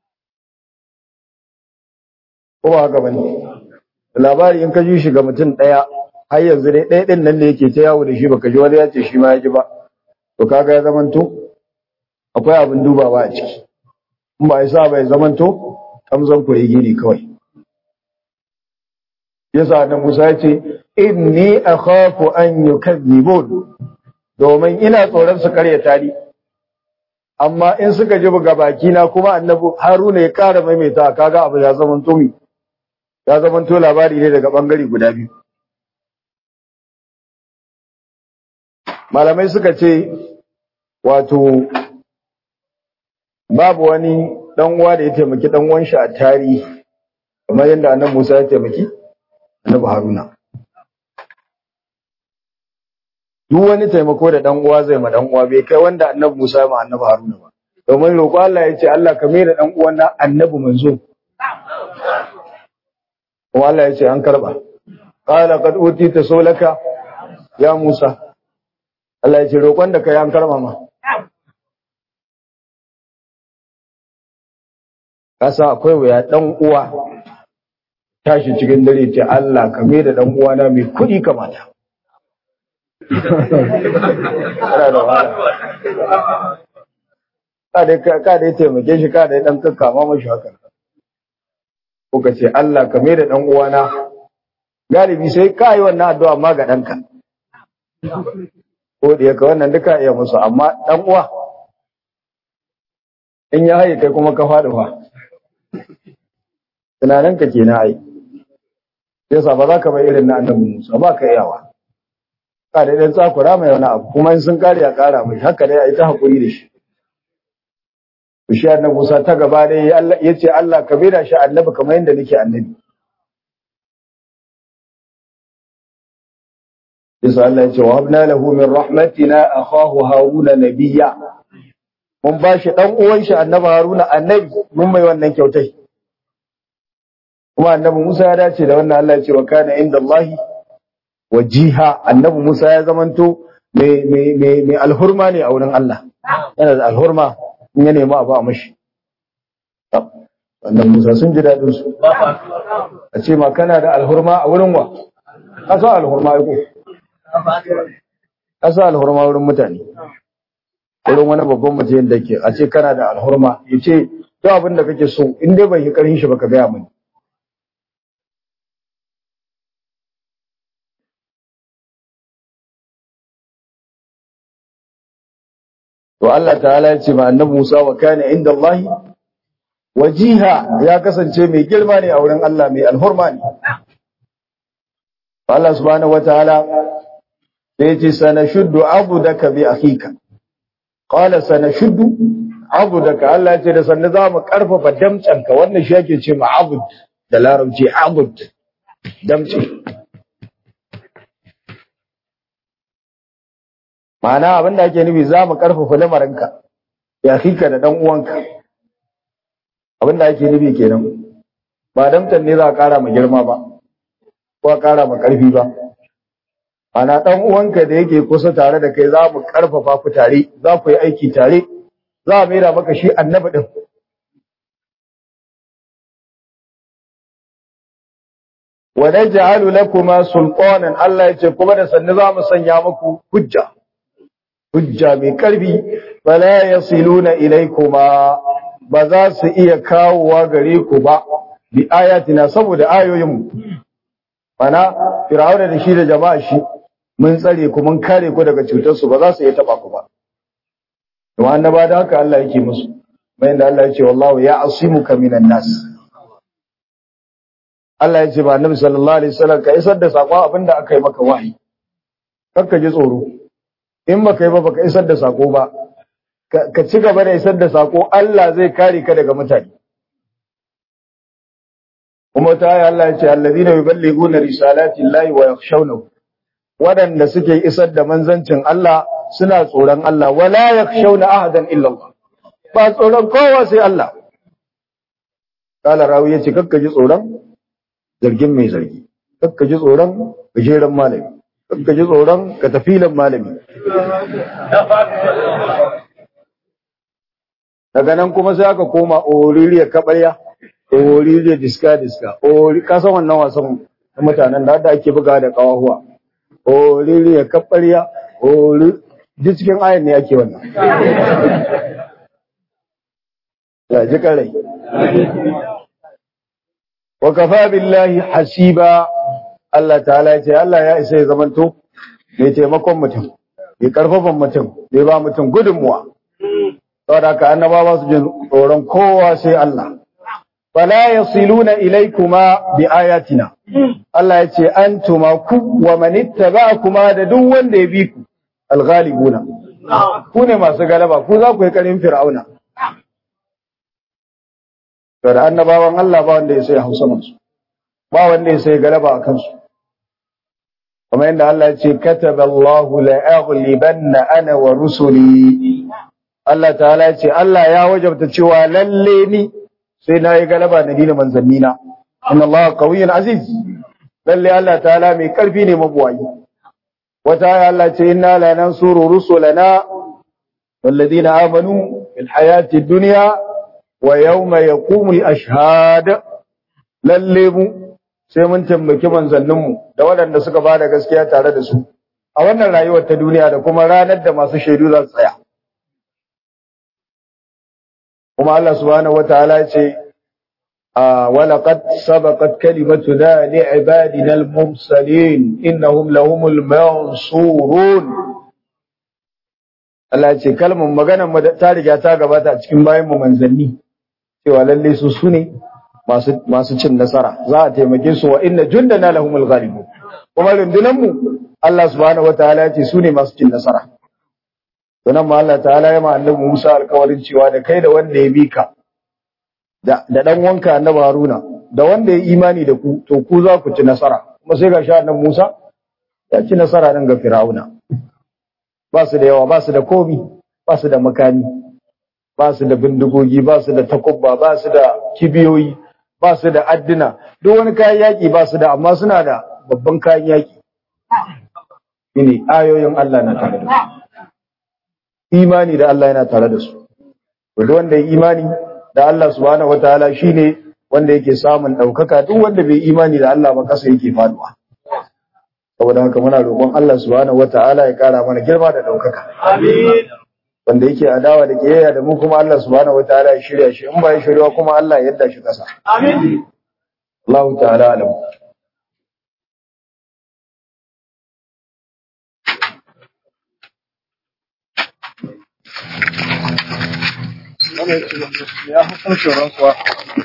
[SPEAKER 1] ko ba haka bane labari in ka ji shi ga mutum ɗaya har yanzu dai ɗaya ɗin nan da yake ta yawo da shi baka ji wani ya ce shi ma ya ji ba to kaga ya zamanto akwai abin dubawa a ciki in ba ya sa bai zamanto kamzan kuregi ne kawai yasa da Musa ya ce inni akhafu an yukazzibun domin ina tsoron su karyata ni amma in suka ji buga baki na kuma annabi Haruna ya kara maimaita kaga abu ya zama tumi ya zama to labari ne daga bangare guda biyu malamai suka ce wato babu wani dan uwa da ya taimaki dan uwan shi a tarihi kamar yadda annabi Musa ya taimaki annabi Haruna duk wani taimako da dan uwa zai ma dan uwa bai kai wanda annabi Musa ya ma annabi Haruna ba domin roƙo Allah ya ce Allah ka mai da dan uwan na annabi manzo kuma Allah ya ce an karba qala qad utita sulaka ya Musa Allah ya ce roƙon da kai an karba ma kasa akwai wuya dan uwa tashi cikin dare ce Allah ka mai da dan uwana mai kuɗi kamata ka dai ka dai taimake shi ka dai dan kakkama mashi haka ko ka ce Allah ka mai da dan uwana galibi sai ka yi wannan addu'a ma ga danka ko da yake wannan duka iya musu amma dan uwa in ya haye kai kuma ka faɗi fa tunanin ka kenan ai yasa ba za ka bai irin na annabi Musa ba ka iyawa ka da dan tsakura mai wani abu kuma in sun kare ya kara mai haka dai ai ta hakuri da shi to shi annabi Musa ta gaba dai Allah yace Allah ka bida shi annabi kamar yadda nake annabi yasa Allah yace wa habna lahu min rahmatina akhahu haruna nabiyya mun ba shi dan uwan shi annabi haruna annabi mun mai wannan kyautai kuma annabi Musa ya dace da wannan Allah ya ce wa kana inda Allah wajiha annabi Musa ya zamanto mai mai mai mai alhurma ne a wurin Allah yana da alhurma in ya nemi abu a mashi annabi Musa sun ji dadin su a ce ma kana da alhurma a wurin wa kasa alhurma ko kasa alhurma wurin mutane wurin wani babban mutum da ke a ce kana da alhurma ya ce duk abin da kake so in dai bai yi karin shi baka gaya mani To Allah ta'ala ya ce ma annabi Musa wa kana inda Allah wajiha ya kasance mai girma ne a wurin Allah mai alhurma ne. Allah subhanahu wataala sai ya ce sanashuddu abudaka bi akhika. Qala sanashuddu abudaka Allah ya ce da sanne za mu karfafa damcanka wannan shi yake ce ma abud da larabci abud damce. Ma'ana abin da ake nufi za mu ƙarfafa lamarinka, ya fika da ɗan uwanka. Abin da ake nufi kenan. Ba damtan ne za a ƙara ma girma ba, ko a ƙara ma ƙarfi ba. Ma'ana ɗan uwanka da yake kusa tare da kai za mu ƙarfafa ku tare, za ku yi aiki tare, za a mera maka shi annabi ɗin. Wa naj'alu lakuma sultanan Allah ya ce kuma da sannu za mu sanya muku hujja. hujja mai ƙarfi bala ya siluna ilaikuma ba za su iya kawowa gare ku ba bi ayatina saboda ayoyinmu mana fir'auna da shi da jama'a shi mun tsare ku mun kare ku daga cutar su ba za su iya taba ku ba to annaba da haka Allah yake musu bayan da Allah ya ce wallahu ya asimuka minan nas Allah ya ce ba annabi sallallahu alaihi wasallam ka isar da sakon abinda aka yi maka wahayi kakka ji tsoro in baka yi ba baka isar da sako ba ka ci gaba da isar da sako Allah zai kare ka daga mutane kuma ta yi Allah ya ce allazina yuballighuna risalati llahi wa yakhshawnahu waɗanda suke isar da manzancin Allah suna tsoron Allah wala yakhshawna ahadan illa Allah ba tsoron kowa sai Allah kala rawi yace kakka ji tsoron zargin mai zargi kakka ji tsoron gajeren malami kakka ji tsoron katafilan malami daga nan kuma sai aka koma oririyar kabarya oririyar diska-diska ka san wannan wasan mutanen da ake buga da kawahuwa oririyar kabarya duk cikin ayan ne ake wannan ya ji karai wa kafa billahi hasiba Allah ta'ala ya ce Allah ya isa ya zamanto mai taimakon mutum mai karfafan mutum mai ba mutum gudunmuwa saboda haka annabawa su jin tsoron kowa sai Allah fala yasiluna ilaykuma bi ayatina Allah ya ce antuma ku wa man ittaba'akuma da duk wanda ya bi ku alghalibuna ku ne masu galaba ku za ku yi karin fir'auna to da annabawan Allah ba wanda ya sai hausa masu ba wanda ya sai galaba a kansu kamar yadda Allah ya ce kataballahu la aghlibanna ana wa rusuli Allah ta'ala ya ce Allah ya wajabta cewa lalle ni sai na yi galaba na dina manzannina inna Allah qawiyyun aziz lalle Allah ta'ala mai karfi ne mabuwayi wata aya Allah ce inna la nansuru rusulana والذين آمنوا في الحياة الدنيا ويوم يقوم الأشهاد lalle mu sai mun tambaki manzanninmu da waɗanda suka ba da gaskiya tare da su a wannan rayuwar ta duniya da kuma ranar da masu shaidu za su tsaya kuma Allah subhanahu wataala ya ce ولقد سبقت كلمتنا لعبادنا المرسلين إنهم لهم المنصورون Allah ce kalmar maganar mu ta riga ta gabata a cikin bayan mu manzanni cewa lalle su sune masu masu cin nasara za a taimake su wa inna jundana lahumul ghalibun kuma rundunan mu Allah subhanahu wataala ya ce sune masu cin nasara Sunan ma Allah ta'ala ya ma annabi Musa alƙawarin cewa da kai da wanda ya bi ka da da dan wanka annabi Haruna da wanda ya imani da ku to ku za ku ci nasara kuma sai ga sha annabi Musa ya ci nasara nan ga Fir'auna ba su da yawa ba su da komi ba su da makami ba su da bindigogi ba su da takubba ba su da kibiyoyi ba su da adduna duk wani kayan yaƙi ba su da amma suna da babban kayan yaƙi shine ayoyin Allah na tare da su imani da Allah yana tare da su duk wanda ya imani da Allah subhanahu wataala shine wanda yake samun ɗaukaka duk wanda bai imani da Allah ba kasa yake faduwa saboda haka muna roƙon Allah subhanahu wataala ya ƙara mana girma da ɗaukaka
[SPEAKER 2] Amin.
[SPEAKER 1] wanda yake adawa da kiyayya da mu kuma Allah subhanahu wataala ya shirya shi in ba ya shirya kuma Allah ya yadda shi ƙasa
[SPEAKER 2] Amin.
[SPEAKER 1] Allah ta'ala alam
[SPEAKER 3] ya hukuncin rantsuwa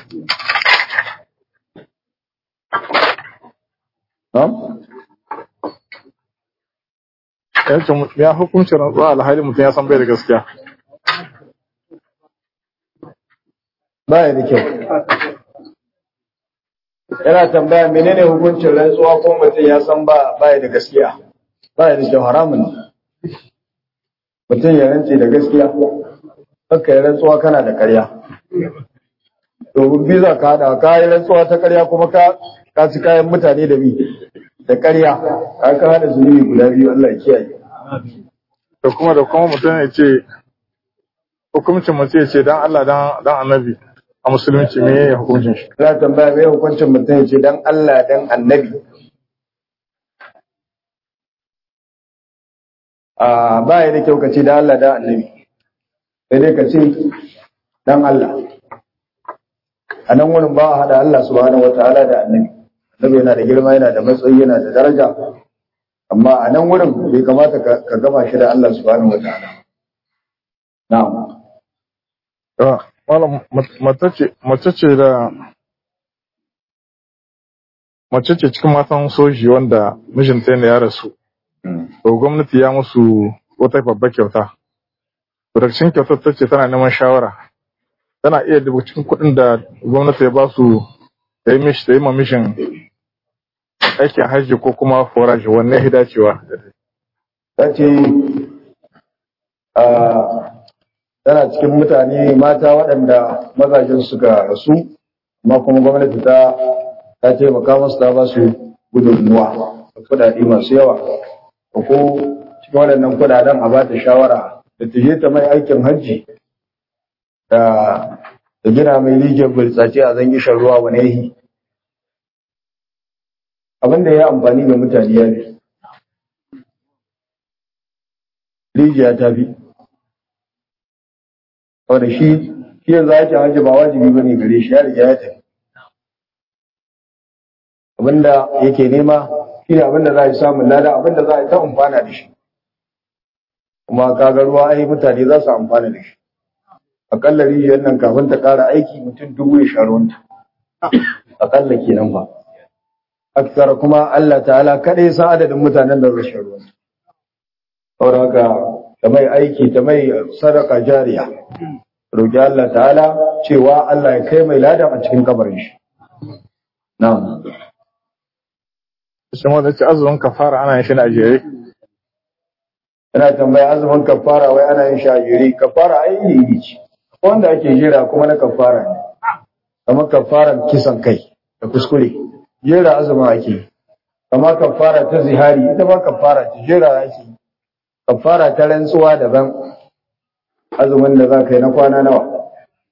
[SPEAKER 1] Na'am?
[SPEAKER 3] yace mu- ya hukuncin rantsuwa alhali mutum ya san bai da gaskiya
[SPEAKER 1] baya da kyau yana tambaya menene hukuncin rantsuwa ko mutum ya san ba baya da gaskiya baya da kyau haramun ne mutum ya rantse da gaskiya haka ya rantsuwa kana da ƙarya domin biza ka hada ka yi rantsuwa ta ƙarya kuma ka ka ci kayan mutane da bi da ƙarya ka ka hada zunubi guda biyu Allah ya kiyaye
[SPEAKER 3] da kuma da kuma mutum ya ce hukuncin mutum ya ce dan Allah dan dan annabi a musulunci me ya hukuncin shi
[SPEAKER 1] Ina tambaya mai hukuncin mutum ya ce dan Allah dan annabi. A ba ya da kyau ka ce dan Allah dan annabi. Sai dai ka ce dan Allah. A nan wurin ba a haɗa Allah subhanahu wa ta'ala da annabi. Annabi yana da girma yana da matsayi yana da daraja. Amma a nan wurin bai kamata ka ka gama shi da Allah subhanahu wa ta'ala. Na'am.
[SPEAKER 3] Ah, malam mat- mace ce mace ce da mace ce cikin matan soji wanda mijinta ne ya rasu to gwamnati ya musu wata babbar kyauta to daga cikin kyautar ta ce tana neman shawara tana iya dubu cikin kuɗin da gwamnati ya ba su ta yi mishi ta yi ma mishin aikin hajji ko kuma foraji wanne ya dacewa
[SPEAKER 1] ta ce ah, tana cikin mutane mata waɗanda mazajen suka rasu amma kuma gwamnati ta ta taimaka masu ta ba su gudunmuwa da kuɗaɗe masu yawa ko ko cikin waɗannan kuɗaɗen a ba ta shawara da ta je ta mai aikin hajji da da gina mai rijiyar burtsace a zangi shan ruwa wani yahi abin da ya yi amfani ga mutane ya fi rijiya ta fi wanda shi shi yanzu ake hajji ba wajibi bane gare shi ya riga ya tafi abinda yake nema shi ne abin da za a yi samun lada abin da za a yi ta amfana da shi kuma kaga ruwa ai mutane za su amfana da shi akalla rijiyar nan kafin ta ƙara aiki mutum dubu ya sha ruwanta akalla kenan ba aksara kuma Allah ta'ala kaɗai sa adadin mutanen da zai sha ruwanta saboda haka ta mai aiki ta mai sadaka jariya roƙi Allah ta'ala cewa Allah ya kai mai ladan a cikin kabarin shi na'am
[SPEAKER 3] shi wanda ce azumin kafara ana yin shi ne a jere
[SPEAKER 1] Ina tambaya azumin kafara wai ana yin shajiri kafara ai iri ce wanda ake jira kuma na kafara ne kamar kafaran kisan kai da kuskure jera azumin ake kamar kafara ta zihari ita ma kafara ce jera ake kafara ta rantsuwa daban azumin da za ka yi na kwana nawa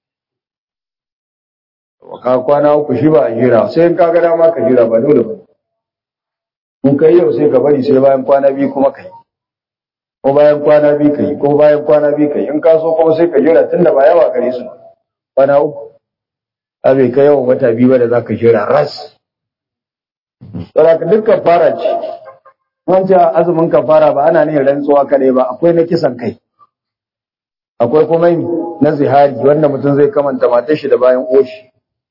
[SPEAKER 1] ka kwana uku shi ba a jira sai in ka ga dama ka jira ba dole ba in kai yau sai ka bari sai bayan kwana biyu kuma ka yi ko bayan kwana biyu kai ko bayan kwana biyu kai in ka so kuma sai ka jira tunda ba yawa gare su kwana uku a bai kai yawan wata biyu ba da za ka jira ras saboda dukkan fara ce wancan azumin kafara ba ana ne rantsuwa kadai ba akwai na kisan kai akwai kuma na zihari wanda mutum zai kamanta matar shi da bayan oshi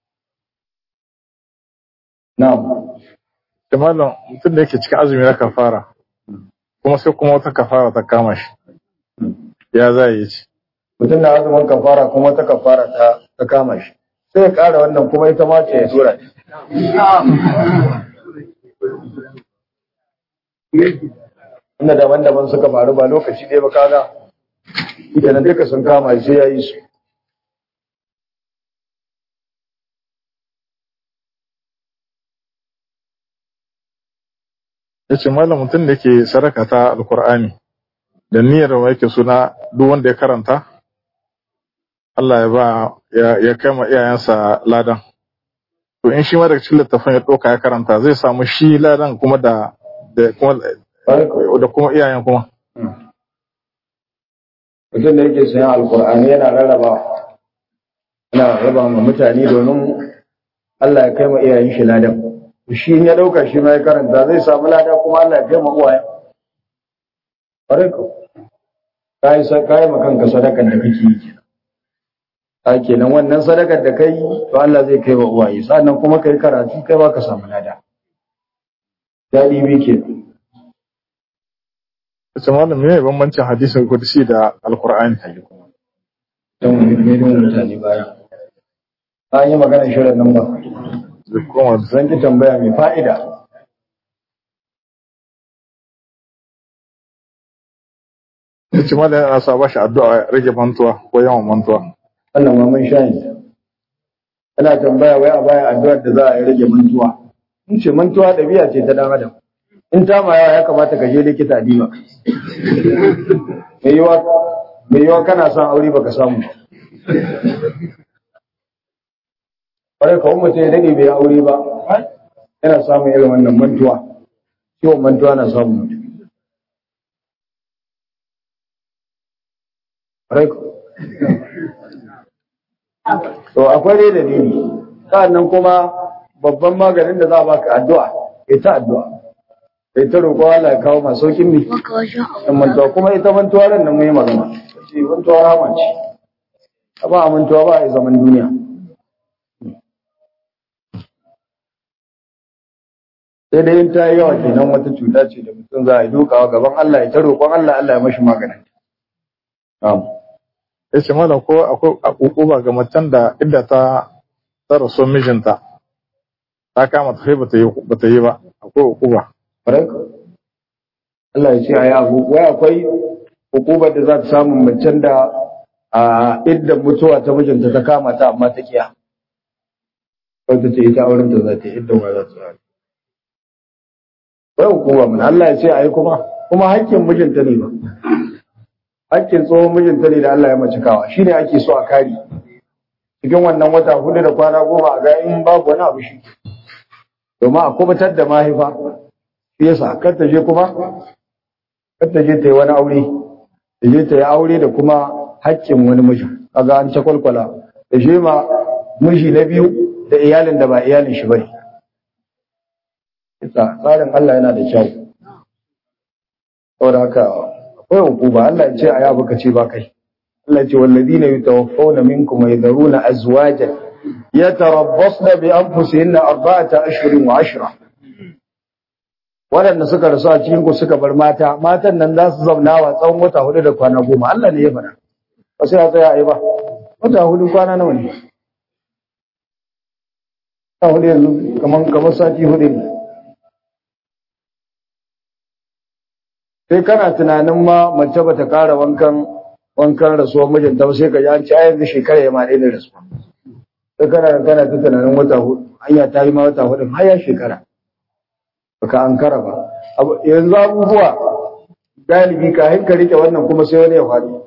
[SPEAKER 1] na'am
[SPEAKER 3] da malam mutum da yake cikin azumi na kafara kuma sai kuma wata kafara ta kama shi ya za yi ci
[SPEAKER 1] mutum na azumin kafara kuma wata kafara ta ta kama shi sai ya kara wannan kuma ita ma ce ya tura inda daban-daban suka faru ba lokaci ɗaya ba kaga idan duka sun kama shi sai ya yi su
[SPEAKER 3] ya ce malam mutum da yake sadaka ta alkur'ani da niyyar wa yake suna duk wanda ya karanta Allah ya ba ya kai ma iyayensa ladan to in shi ma daga cikin littafin ya ɗauka ya karanta zai samu shi ladan kuma da da kuma da kuma iyayen kuma
[SPEAKER 1] mutum da yake sayan alkur'ani yana rarraba yana raba ma mutane domin Allah ya kai ma iyayen shi ladan shi ya dauka shi ma ya karanta zai samu lada kuma Allah ya kai ma uwaye bare ko kai sa kai ma kanka sadakar da kake yi a kenan wannan sadakar da kai to Allah zai kai wa uwaye sannan kuma kai karatu kai ba ka samu lada dadi bi ke
[SPEAKER 3] ce malam me bambancin hadisin kudusi da alkur'ani
[SPEAKER 1] don miliyon mutane baya an yi maganar shirin nan ba
[SPEAKER 3] da kuma
[SPEAKER 1] zan ki tambaya mai fa'ida
[SPEAKER 3] ya ce malam yana sa ba shi addu'a ya rage mantuwa ko yawan mantuwa
[SPEAKER 1] wannan ma mun sha yin ana tambaya wai a baya addu'ar da za a yi rage mantuwa in ce mantuwa ɗabi'a ce ta dan adam in ta ma yawa ya kamata ka je likita diba mai yiwa mai yiwa kana son aure baka samu ba kwarai kawai mutum ya daɗe bai aure ba yana samun irin wannan mantuwa ciwon mantuwa na samun mutum kwarai to akwai dai dalili sa'annan kuma babban maganin da za a baka addu'a ita addu'a ita roƙo Allah ya kawo masu saukin mi in mantuwa kuma ita mantuwa ran nan mai magana ce mantuwa rama ce ba a mantuwa ba a zaman duniya sai dai in ta yi yawa kenan wata cuta ce da mutum za a yi dukawa gaban Allah ya ta roƙon Allah Allah ya mashi maganin
[SPEAKER 3] ya ce malam ko akwai ukuba ga macen da idda ta ta rasu mijinta ta kama ta kai bata yi bata yi ba akwai ukuba
[SPEAKER 1] Allah ya ce a yi abu wai akwai hukumar da za ta samu macen da a iddan mutuwa ta mijinta ta kama ta amma ta kiya wata ce ita auren ta za ta yi iddan wa za ta yi wai hukuma mun Allah ya ce a yi kuma kuma hakkin mijinta ne ba hakkin tsohon mijinta ne da Allah ya mace kawa shine ake so a kari cikin wannan wata hudu da kwana goma a ga in babu wani abu shi domin a kubutar da mahaifa shi yasa kar ta je kuma kar ta je ta yi wani aure ta je ta yi aure da kuma hakkin wani miji kaga an ta kwalkwala da shi ma miji na biyu da iyalin da ba iyalin shi bane tsarin Allah yana da kyau saboda haka akwai hukuma Allah ya ce a yabu ka ce ba kai Allah ya ce walladina yatawaffawna minkum wa yadharuna azwajan yatarabbasna bi anfusihinna arba'ata ashhurin wa ashra waɗanda suka rasu a cikin ku suka bar mata matan nan za su zauna wa tsawon wata hudu da kwana goma Allah ne ya faɗa ba sai ya tsaya a yi ba wata hudu kwana nawa ne wata hudu yanzu kamar kamar sati hudu ne sai kana tunanin ma mace ba ta ƙara wankan wankan rasuwar mijinta ba sai ka ji an ci a yanzu shekara ya ma ɗaya da rasuwa sai kana kana ta tunanin wata hudu hanya ta yi ma wata hudu har ya shekara baka an kara ba yanzu abubuwa galibi ka ka rike wannan kuma sai wani ya faɗi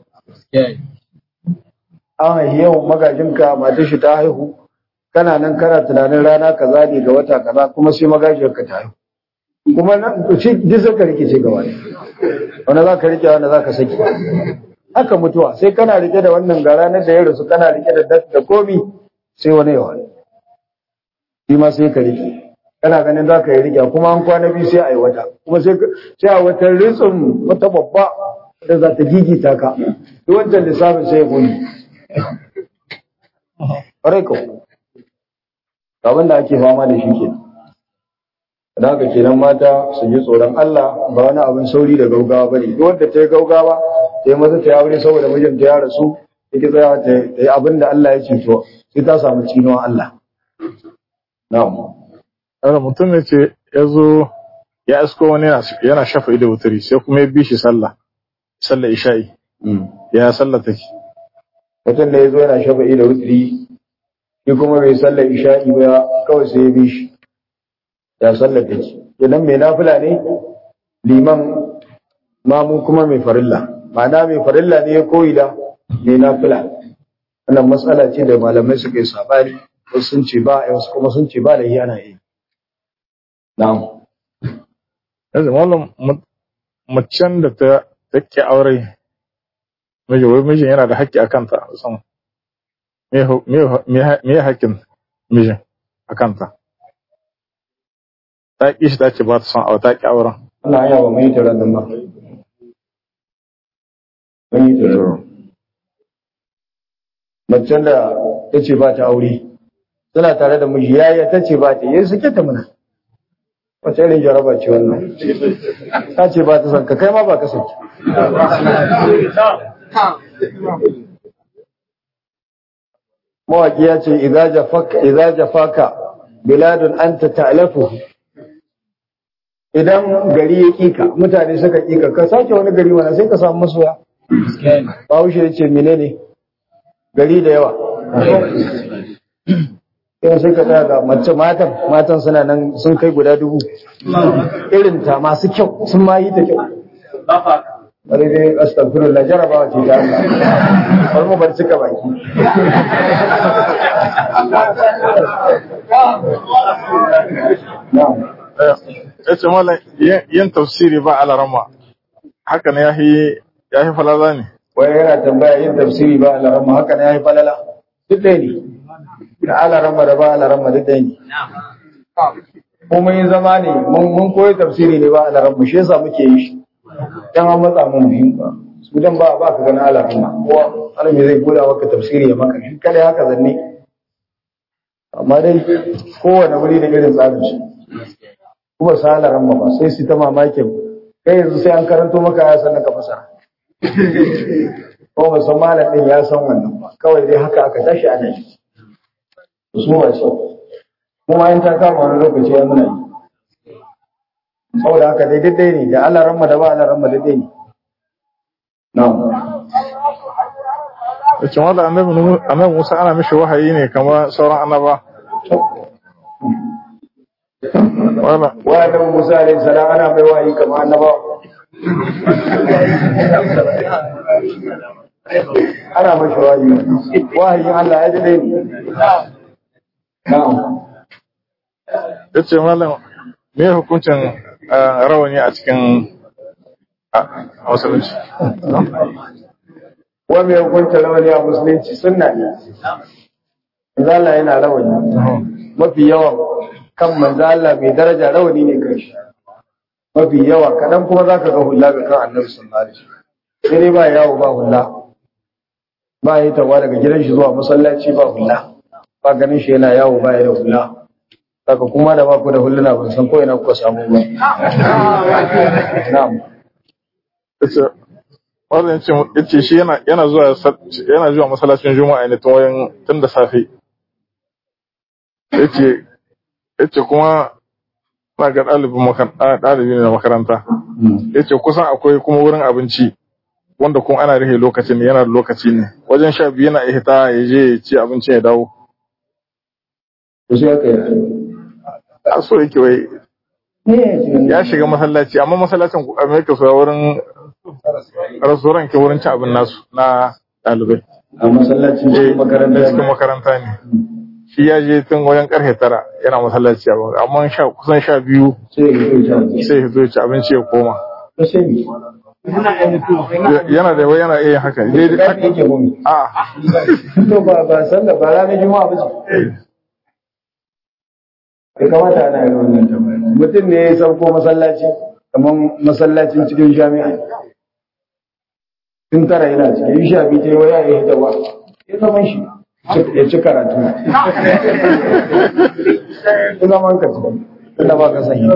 [SPEAKER 1] an haihi yau magajinka matar shi ta haihu kana nan kana tunanin rana kaza ne ga wata kaza kuma sai magajiyarka ta haihu kuma nan shi duk zaka rike ce gaba ne wanda za ka rike wanda za ka saki haka mutuwa sai kana rike da wannan ga ranar da ya rasu kana rike da da komi sai wani ya wani shi ma sai ka rike kana ganin za ka yi rike kuma an kwana biyu sai a yi wata kuma sai a wata ritsin wata babba da za ta gigita ka duk wancan lissafin sai ya gudu ƙwarai ko abin da ake fama da shi kenan da haka kenan mata su ji tsoron Allah ba wani abin sauri da gaugawa ba ne duk wanda ta yi gaugawa ta yi masa ta yi aure saboda mijinta ya rasu take tsaya ta yi abin da Allah ya ce to sai ta samu cinuwan Allah na'am
[SPEAKER 3] Ɗaura mutum ne ce ya zo ya isko wani yana shafa ido wuturi sai kuma ya bi shi sallah, sallah isha'i. Ya sallah take.
[SPEAKER 1] mutum da ya zo yana shafa ido wuturi shi kuma bai sallar isha'i ba kawai sai ya bi shi ya sallar take idan mai nafila ne liman mamu kuma mai farilla ma'ana mai farilla ne ya koyi da mai nafila wannan matsala ce da malamai suka yi sabani wasu sun ce ba wasu kuma sun ce ba da yana yi na'am
[SPEAKER 3] Yanzu mallam macen da ta take aure miji wai mijin yana da haƙƙi a kanta san me me me haƙƙin mijin a kanta ta ƙi shi ta ce ba ta son aure ta ƙi auren
[SPEAKER 1] wannan hanya ba mu yi taron nan ba mun yi taron macen da ta ce ba ta aure tana tare da miji yaya ta ce ba ta yi suke ta muna wace irin jaraba ce wannan ta ce ba ta son ka kai ma ba ka saki mawaki ya ce idza jafaka idza jafaka biladun anta ta'lafu idan gari ya kika mutane suka kika ka sake wani gari mana sai ka samu masoya Bahaushe ya ce menene gari da yawa yau sai ka tsaya ga mace matan matan suna nan sun kai guda dubu irin ta masu kyau sun ma yi ta kyau bari dai astagfirullah jarabawa ce ta Allah bari mu bar cika baki
[SPEAKER 3] ya ce mallam yin tafsiri ba alarama haka ne ya yi falala ne
[SPEAKER 1] wai yana tambaya yin tafsiri ba alarama haka ne ya yi falala duk ɗaya ne da alarama da ba alarama duk ɗaya ne ko mun yi zama ne mun koyi tafsiri ne ba alarama shi yasa muke yi shi dan an matsa mun muhim ba su dan ba ba ka gani alarama ko alami zai goda maka tafsiri ya maka shi kada haka zanne amma dai kowane wuri da irin tsarin shi kuma sa alarama ba sai su ta mamakin kai yanzu sai an karanto maka ya san ka fasara ko musan malam din ya san wannan ba kawai dai haka aka tashi a nan su ba ce kuma in ta kama wani lokaci ya muna yi saboda haka dai daidai ne da Allah ramma da ba Allah ramma daidai ne na'am
[SPEAKER 3] Yace wanda annabi Musa ana mishi wahayi ne kamar sauran annaba. Wala
[SPEAKER 1] wa da Musa alaihi salam ana mai wahayi kamar annaba ana mashi wahayi wahayin Allah ya daidai ne na'am
[SPEAKER 3] yace mallam me hukuncin rawani a cikin musulunci
[SPEAKER 1] wa mai hukunta rawani a musulunci sunna ne Allah yana rawani mafi yawan kan manzo Allah mai daraja rawani ne kan shi mafi yawa kaɗan kuma za ka ga hula ga kan annabi sallallahu alaihi wasallam sai dai ba yawo ba hula ba yi tawa daga gidan shi zuwa masallaci ba hula ba ganin shi yana yawo ba ya da hula saka kuma da ba ku da huluna ban san ko ina kuka samu ba na'am
[SPEAKER 3] yace wannan yace yace shi yana yana zuwa sa- yana zuwa masallacin juma'a ne tun wayan tun da safe yace yace kuma na ga ɗalibin makaranta ɗalibi ne na makaranta yace kusan akwai kuma wurin abinci wanda kuma ana rihe lokacin yana da lokaci ne wajen sha biyu yana iya hita ya je ya ci abincin ya dawo
[SPEAKER 1] to sai aka yi
[SPEAKER 3] a so yake wai ya shiga masallaci amma masallacin amerika su wurin restaurant ke wurin cin abin nasu na ɗalibai
[SPEAKER 1] a masallacin cikin makaranta
[SPEAKER 3] cikin makaranta ne shi ya je tun wajen karfe tara yana masallaci abin amma sha kusan sha biyu
[SPEAKER 1] sai ya yi ta
[SPEAKER 3] sai ya zo ya ci abinci ya koma
[SPEAKER 1] to sai mi
[SPEAKER 3] yana da wai yana iya yin haka dai
[SPEAKER 1] da yake gomi
[SPEAKER 3] a
[SPEAKER 1] to ba ba sallah ba ranar juma'a ba ce ya kamata ana yin wannan tambaya mutum ne ya sauko masallaci kamar masallacin cikin jami'a tun tara yana cikin yi sha biyu ta yi waya ya hita ba ya zaman shi ya ci karatu ya zaman ka ci tunda ba ka sanya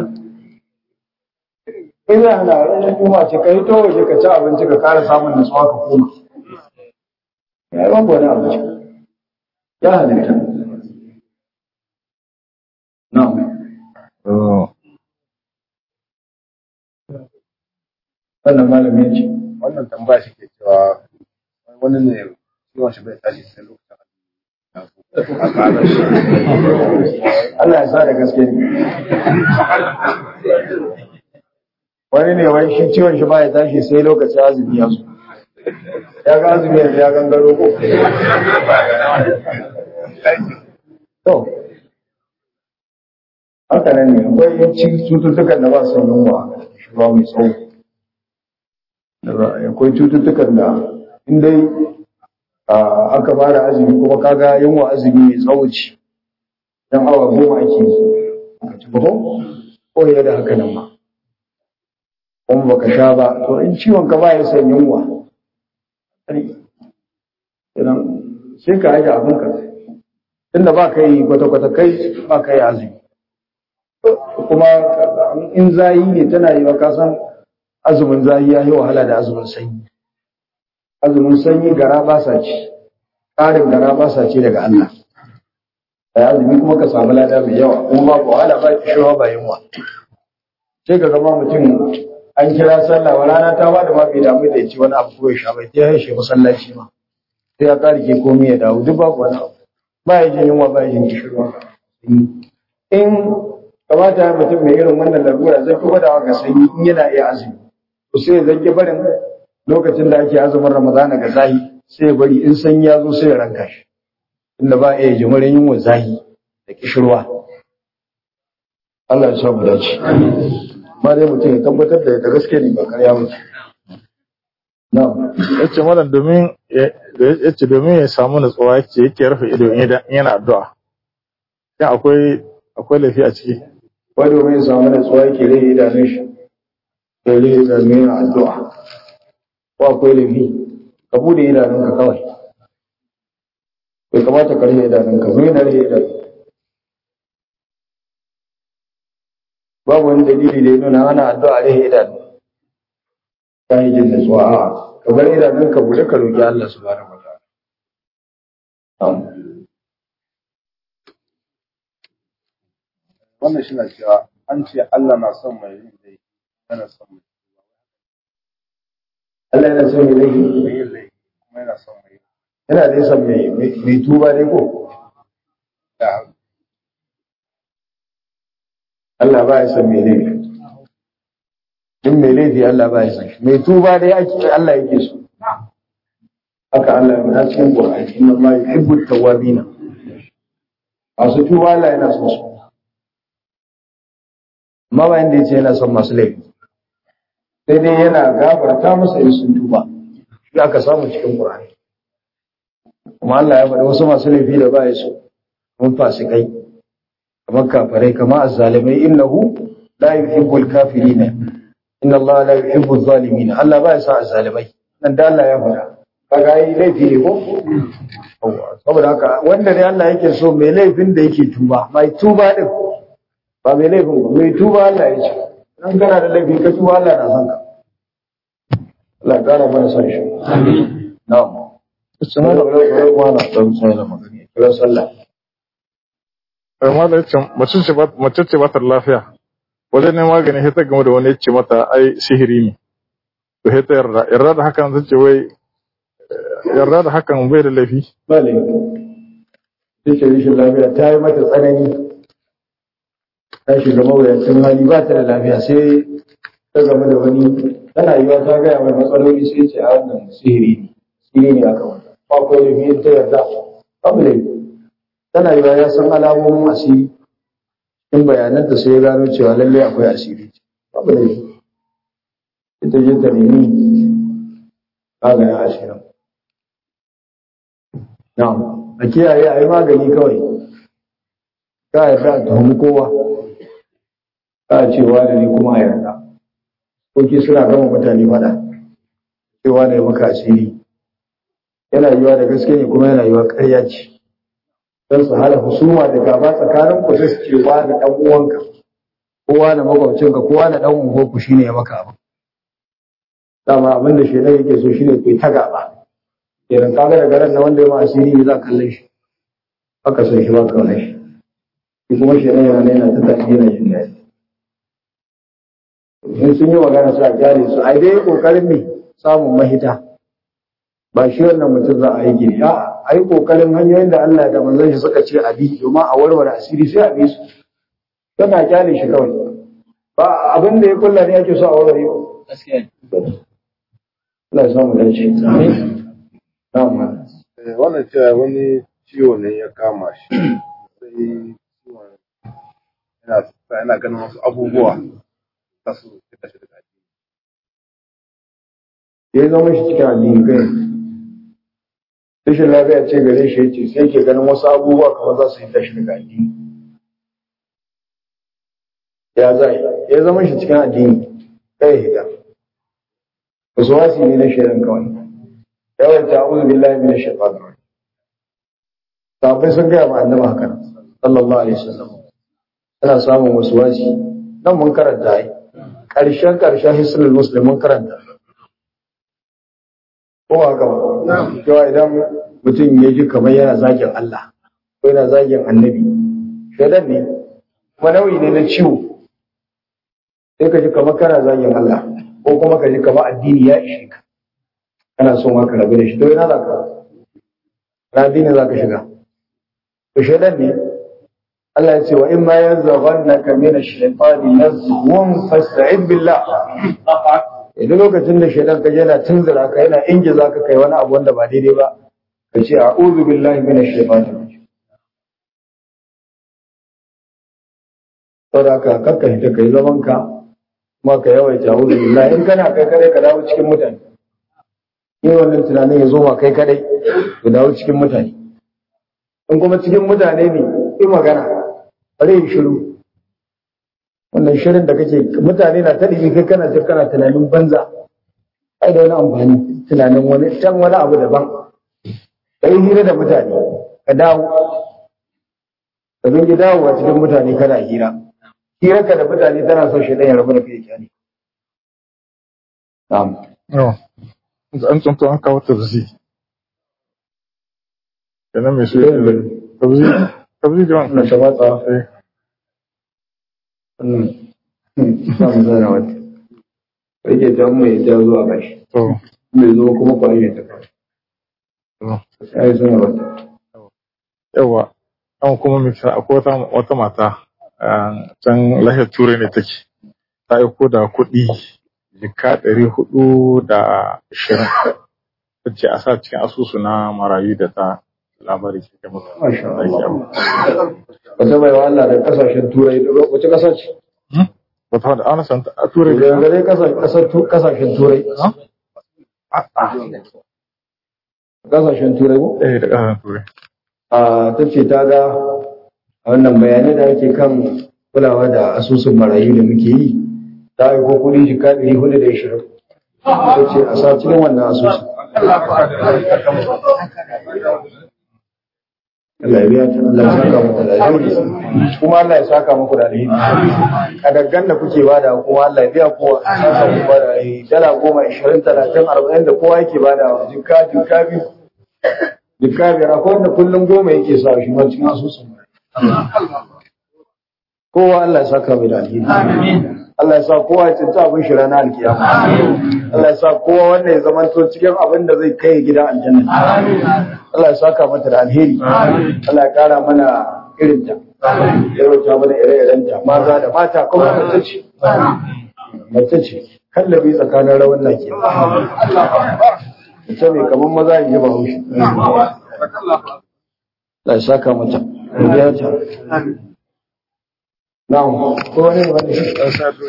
[SPEAKER 1] in za a na ranar juma'a ce ka yi to waje ka ci abinci ka kara samun nutsuwa ka koma ya yi babu wani abinci ya halitta na'am wannan malamin ce
[SPEAKER 2] wannan tambaya shi ke cewa wani ne ciwon shi bai tashi sai lokacin
[SPEAKER 1] Allah ya sa da gaske ne wani ne wai shi ciwon shi ba ya tashi sai lokacin azumi ya zo ya ga azumi yanzu ya gangaro ko to haka nan ne akwai ci- cututtukan da ba su yunwa shi ba mai tsawo Da ba- akwai cututtukan da in dai a, aka fara azumi kuma kaga yunwa azumi mai tsawo ce dan awa goma ake yi ka ci ba ko ko ya da haka nan ma kuma baka sha ba to in ciwon ka ba ya san yunwa idan sai ka aje abin ka tunda ba ka yi kwata-kwata kai ba ka yi azumi kuma in zayi ne tana yi wa kasan azumin zayi ya yi wahala da azumin sanyi azumin sanyi gara ba sa ci ƙarin gara ba sa ci daga Allah da azumi kuma ka samu lada mai yawa kuma ba wahala ba kishiwa ba yunwa sai ka gama mutum an kira sallah wa rana ta bada ma bai damu da ya ci wani abu ko ya sha bai ta haishe masallaci ma sai ya ƙara ke komai ya dawo duk babu wani abu ba ya jin yunwa ba ya jin kishirwa in kamata ya mutum mai irin wannan larura zai fi gwadawa ga sanyi in yana iya azumi to sai ya zanke barin lokacin da ake azumin ramadana ga zahi sai ya bari in sanyi ya zo sai ya ranka shi inda ba iya jimirin yunwa zahi da kishirwa Allah ya sa mu dace ma dai mutum ya tabbatar da da gaske ne ba karya ba na'am
[SPEAKER 3] yace malam domin ya- yace domin ya samu nutsuwa yake yake rufe ido in yana- in yana addu'a shin akwai akwai laifi a ciki
[SPEAKER 1] wai domin ya samu natsuwa yake rage idanun shi ya rage idanun yana addu'a ko akwai laifi ka bude idanunka kawai bai kamata ka rage idanunka zo yana rage idanun babu wani dalili da ya nuna ana addu'a rage idanu ta yi jin natsuwa a ka bar idanunka bude ka roƙi Allah subhanahu wa ta'ala Na'am.
[SPEAKER 2] wannan shi na cewa an ce Allah na son mai yin laifi yana son mai
[SPEAKER 1] Allah yana son mai laifi
[SPEAKER 2] mai yin laifi kuma yana son mai yin
[SPEAKER 1] yana dai son mai mai tuba dai ko
[SPEAKER 2] da
[SPEAKER 1] Allah ba ya san mai laifi. In mai laifi Allah ba ya san shi. Mai tuba dai ake Allah yake so. Haka Allah ya faɗa cikin Qur'ani inna Allah yuhibbu tawwabina. Masu tuba Allah yana son su. Amma ba inda yace yana son masu laifi. Sai dai yana gafarta musu in sun tuba. Shi aka samu cikin Qur'ani. Kuma Allah ya faɗa wasu masu laifi da ba ya so. Mun fasikai. kamar kafirai kamar azzalimai innahu la yuhibbul kafirina inna Allah la yuhibbuz zalimin Allah ba ya sa azzalimai nan da Allah ya faɗa kaga yi laifi ne ko saboda haka wanda ne Allah yake so mai laifin da yake tuba mai tuba din ba mai laifin ba mai tuba Allah ya ce dan kana da laifi ka tuba Allah na son ka Allah ya kara mana son shi amin na'am
[SPEAKER 3] Ita
[SPEAKER 1] kuma da kuma na dan sai da magana kira sallah
[SPEAKER 3] amma da yace mace ce ba mace ce ba ta da lafiya wajen neman magani sai ta game da wani ya ce mata ai sihiri ne to sai ta yarda yarda da hakan zai ce wai yarda da hakan bai da laifi
[SPEAKER 1] ba laifi sai ce rashin lafiya ta yi mata tsanani ta shiga mawuyacin hali ba ta da lafiya sai ta game da wani tana yiwa ta gaya mai matsaloli sai ce a wannan sihiri ne sihiri ne aka wata ba ko laifi ta yarda babu laifi tana yiwa ya san alamomin asiri in bayananta sai ya gano cewa lallai akwai asiri babu laifi ita je ta nemi maganin asirin na'am a kiyaye a yi magani kawai ka yarda a tuhumi kowa ka cewa da ni kuma a yarda koki suna gama mutane fada cewa da ya maka asiri yana yiwa da gaske ne kuma yana yiwa ƙarya ce don su hana husuma da gaba tsakanin ku sai su ce wa da ɗan uwanka kowa da makwabcinka kowa da ɗan unguwarku shine ya maka abu dama abin da shaidan yake so shine ku yi ta gaba kenan kaga daga ran na wanda ya ma asiri ne za ka kalle shi haka sai shi ba ka kalle shi shi kuma shaidan yana yana ta tafi yana jin daɗi in sun yi magana su a kyale su ai dai kokarin me samun mahita ba shi wannan mutum za a yi gini a a yi kokarin hanyoyin da Allah da manzon shi suka ce a bi domin a warware asiri sai a bi su tana kyale shi kawai ba abin da ya kulla ne ake so a warware ba
[SPEAKER 4] gaskiya
[SPEAKER 1] Allah ya samu dace amin na'am
[SPEAKER 2] Eh, wannan cewa wani ciwo ne ya kama shi sai ciwon yana yana ganin wasu abubuwa za su fita shi daga addini.
[SPEAKER 1] ya zama shi cikin addini kai rashin lafiya ce gare shi yace sai ke ganin wasu abubuwa kamar za su yi tashi daga addini ya zai ya zama shi cikin addini kai hita wasu wasi ne na shaidan kawai yawan ta'awuzu billahi minash shaitanir rajim sahabbai sun gaya ma annabi haka sallallahu alaihi wasallam ana samun wasu wasi nan mun karanta ai karshen karshen hisnul muslim mun karanta ko ba haka ba cewa idan mutum ya ji kamar yana zagin Allah ko yana zagin annabi shaidan ne kuma nauyi ne na ciwo sai ka ji kamar kana zagin Allah ko kuma ka ji kamar addini ya ishe ka kana son haka rabu da shi to ina za ka na addini za ka shiga to shaidan ne Allah ya ce wa in ma yanzaghannaka min ash-shaytani nazghun fasta'id billah idan lokacin da shaidan ka yana tunzura ka yana ingiza ka kai wani abu wanda ba daidai ba ka ce a'udhu billahi minash shaitanir rajim saboda haka kakka hita kai zaman ka kuma ka yawaita a'udhu billahi in kana kai kadai ka dawo cikin mutane yin wannan tunanin ya zo ma kai kadai ka dawo cikin mutane in kuma cikin mutane ne yi magana bare yi shiru wannan shirin da kake mutane na ta ɗigi kai kana jin kana tunanin banza ai da wani amfani tunanin wani can wani abu daban ka yi hira da mutane ka dawo ka zangi dawowa cikin mutane kana hira hirarka da mutane tana son shi ɗaya rabu da kai kyani na'am
[SPEAKER 3] yawa an tsunto an kawo tabzi kenan mai su tabzi tabzi da
[SPEAKER 1] wannan
[SPEAKER 3] wannan
[SPEAKER 1] ta watsa
[SPEAKER 3] eh
[SPEAKER 1] wannan za mu zana wata kai ke ta mai ta zuwa bashi
[SPEAKER 3] to
[SPEAKER 1] mai zo kuma kwaye ta kawai
[SPEAKER 3] to
[SPEAKER 1] sai suna wata
[SPEAKER 3] yawa an kuma mita akwai wata wata mata a can lahiyar turai ne take ta aiko da kuɗi jika ɗari hudu da ashirin ta ce a sa cikin asusu na marayu da ta labari ke kai mutu
[SPEAKER 1] Masha Allah. Wata mai wa Allah da kasashen turai wace kasa ce?
[SPEAKER 3] wata wadda ana san a turai
[SPEAKER 1] Da
[SPEAKER 3] da
[SPEAKER 1] dai kasashen turai. Kasashen turai ko?
[SPEAKER 3] ɗaya da ƙasashen turai
[SPEAKER 1] A ta ce ta ga a wannan bayanai da ake kan kulawa da asusun marayu da muke yi ta aiko kuɗi jika ɗari hudu da ishirin ta ce a sa cikin wannan asusun Allah ya biya ta Allah ya saka muku da alheri kuma Allah ya saka muku da alheri kadaggan da kuke bada kuma Allah ya biya kowa ya saka muku da alheri dala goma ishirin talatin arba'in da kowa yake bada jika jika biyu jika biyar akwai wanda kullum goma yake sa shi ma cikin asusun kowa Allah ya saka mai da alheri Allah ya sa kowa ya cinta abin shi ranar alkiyama Allah ya sa kowa wanda ya zamanto cikin abin da zai kai gidan aljanna Allah ya saka mata da alheri Allah ya kara mana irinta ya rauta mana ire-irenta maza da mata kuma mace ce mace ce kallabi tsakanin rawan nake mace mai kamar maza in ji ba haushi Allah ya saka mata ya ta na'am ko wani ne wanda shi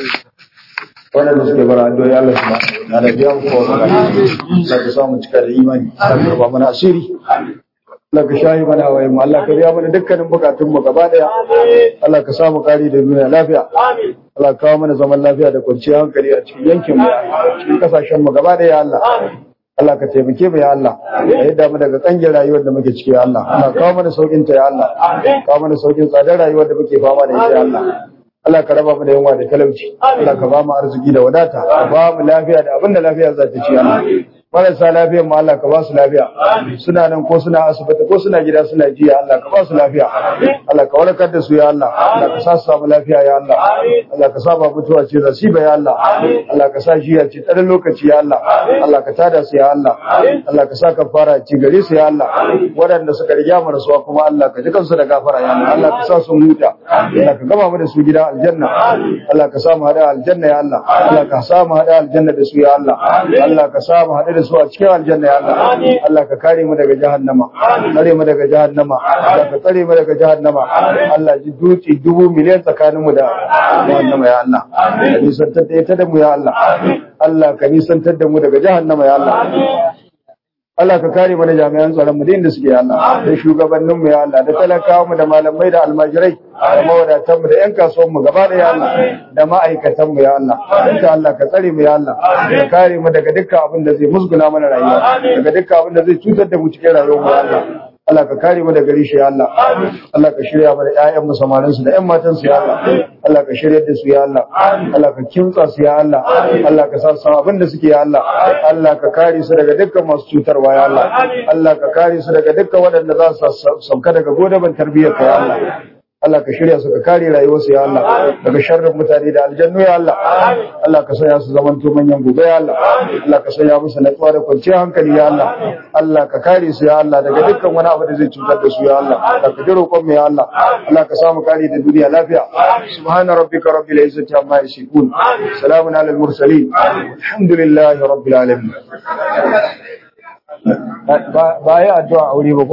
[SPEAKER 1] wannan da suke bara addu'o'i Allah subhanahu wa ta'ala biya mu ko mana Allah ka samu cika da imani Allah ka ba mana asiri Allah ka shayi mana hawaye mu Allah ka biya mana dukkanin bukatun mu gaba daya Allah ka samu kari da duniya lafiya Allah ka kawo mana zaman lafiya da kwanciyar hankali a cikin yankin mu cikin kasashen mu gaba daya Allah Allah ka taimake mu ya Allah ka yadda mu daga kangin rayuwar da muke ciki ya Allah Allah kawo mana saukin ta ya Allah kawo mana saukin tsadar rayuwar da muke fama da ita ya Allah Allah ka raba mu da yunwa da talauci Allah ka ba mu arziki da wadata ka ba mu lafiya da abin da lafiya za ta ci Allah marasa lafiyar mu Allah ka ba su lafiya suna nan ko suna asibiti ko suna gida suna jiya Allah ka ba su lafiya Allah ka warkar da su ya Allah Allah ka sa su samu lafiya ya Allah Allah ka sa ba mutuwa ce nasiba ya Allah Allah ka sa shi ya ce tsarin lokaci ya Allah Allah ka tada su ya Allah Allah ka sa ka fara ci gare su ya Allah waɗanda suka riga mu rasuwa kuma Allah ka ji kansu da gafara ya Allah Allah ka sa su huta Allah ka gama mu da su gida aljanna Allah ka sa mu hada aljanna ya Allah Allah ka sa mu hada aljanna da su ya Allah Allah ka sa mu hada da su a cikin aljanna ya Allah Allah ka kare mu daga jahannama kare mu daga jahannama Allah ka tsare mu daga jahannama Allah ji duci dubu miliyan tsakaninmu da jahannama ya Allah ka nisantar da ita da mu ya Allah Allah ka nisantar da mu daga jahannama ya Allah Allah ka kare mana jami'an tsaron mu da inda suke ya Allah da shugabannin mu ya Allah da talakawa mu da malamai da almajirai da mawadatan mu da yan kasuwan mu gaba da ya Allah da ma'aikatan mu ya Allah duka Allah ka tsare mu ya Allah ka kare mu daga dukkan abin da zai musguna mana rayuwa daga dukkan abin da zai cutar da mu cikin rayuwar mu ya Allah Allah ka kare mu daga rishi ya Allah Allah ka shirya mana ƴaƴan mu samarin su da ƴan matan su ya Allah Allah ka shirya da su ya Allah Allah ka kimtsa su ya Allah Allah ka sa su abin da suke ya Allah Allah ka kare su daga dukkan masu cutarwa ya Allah Allah ka kare su daga dukkan waɗanda za su sauka daga godaban tarbiyyar ka ya Allah Allah ka shirya su ka kare rayuwarsu ya Allah daga sharrin mutane da aljannu ya Allah Allah ka sanya su zaman to manyan gobe ya Allah Allah ka sanya musu natsuwa da kwanciyar hankali ya Allah Allah ka kare su ya Allah daga dukkan wani abu da zai cutar da su ya Allah Allah ka ji roƙon mu ya Allah Allah ka samu kare da duniya lafiya subhana rabbika rabbil izzati amma yasifun salamun alal mursalin alhamdulillahi rabbil alamin ba ya addu'a aure ba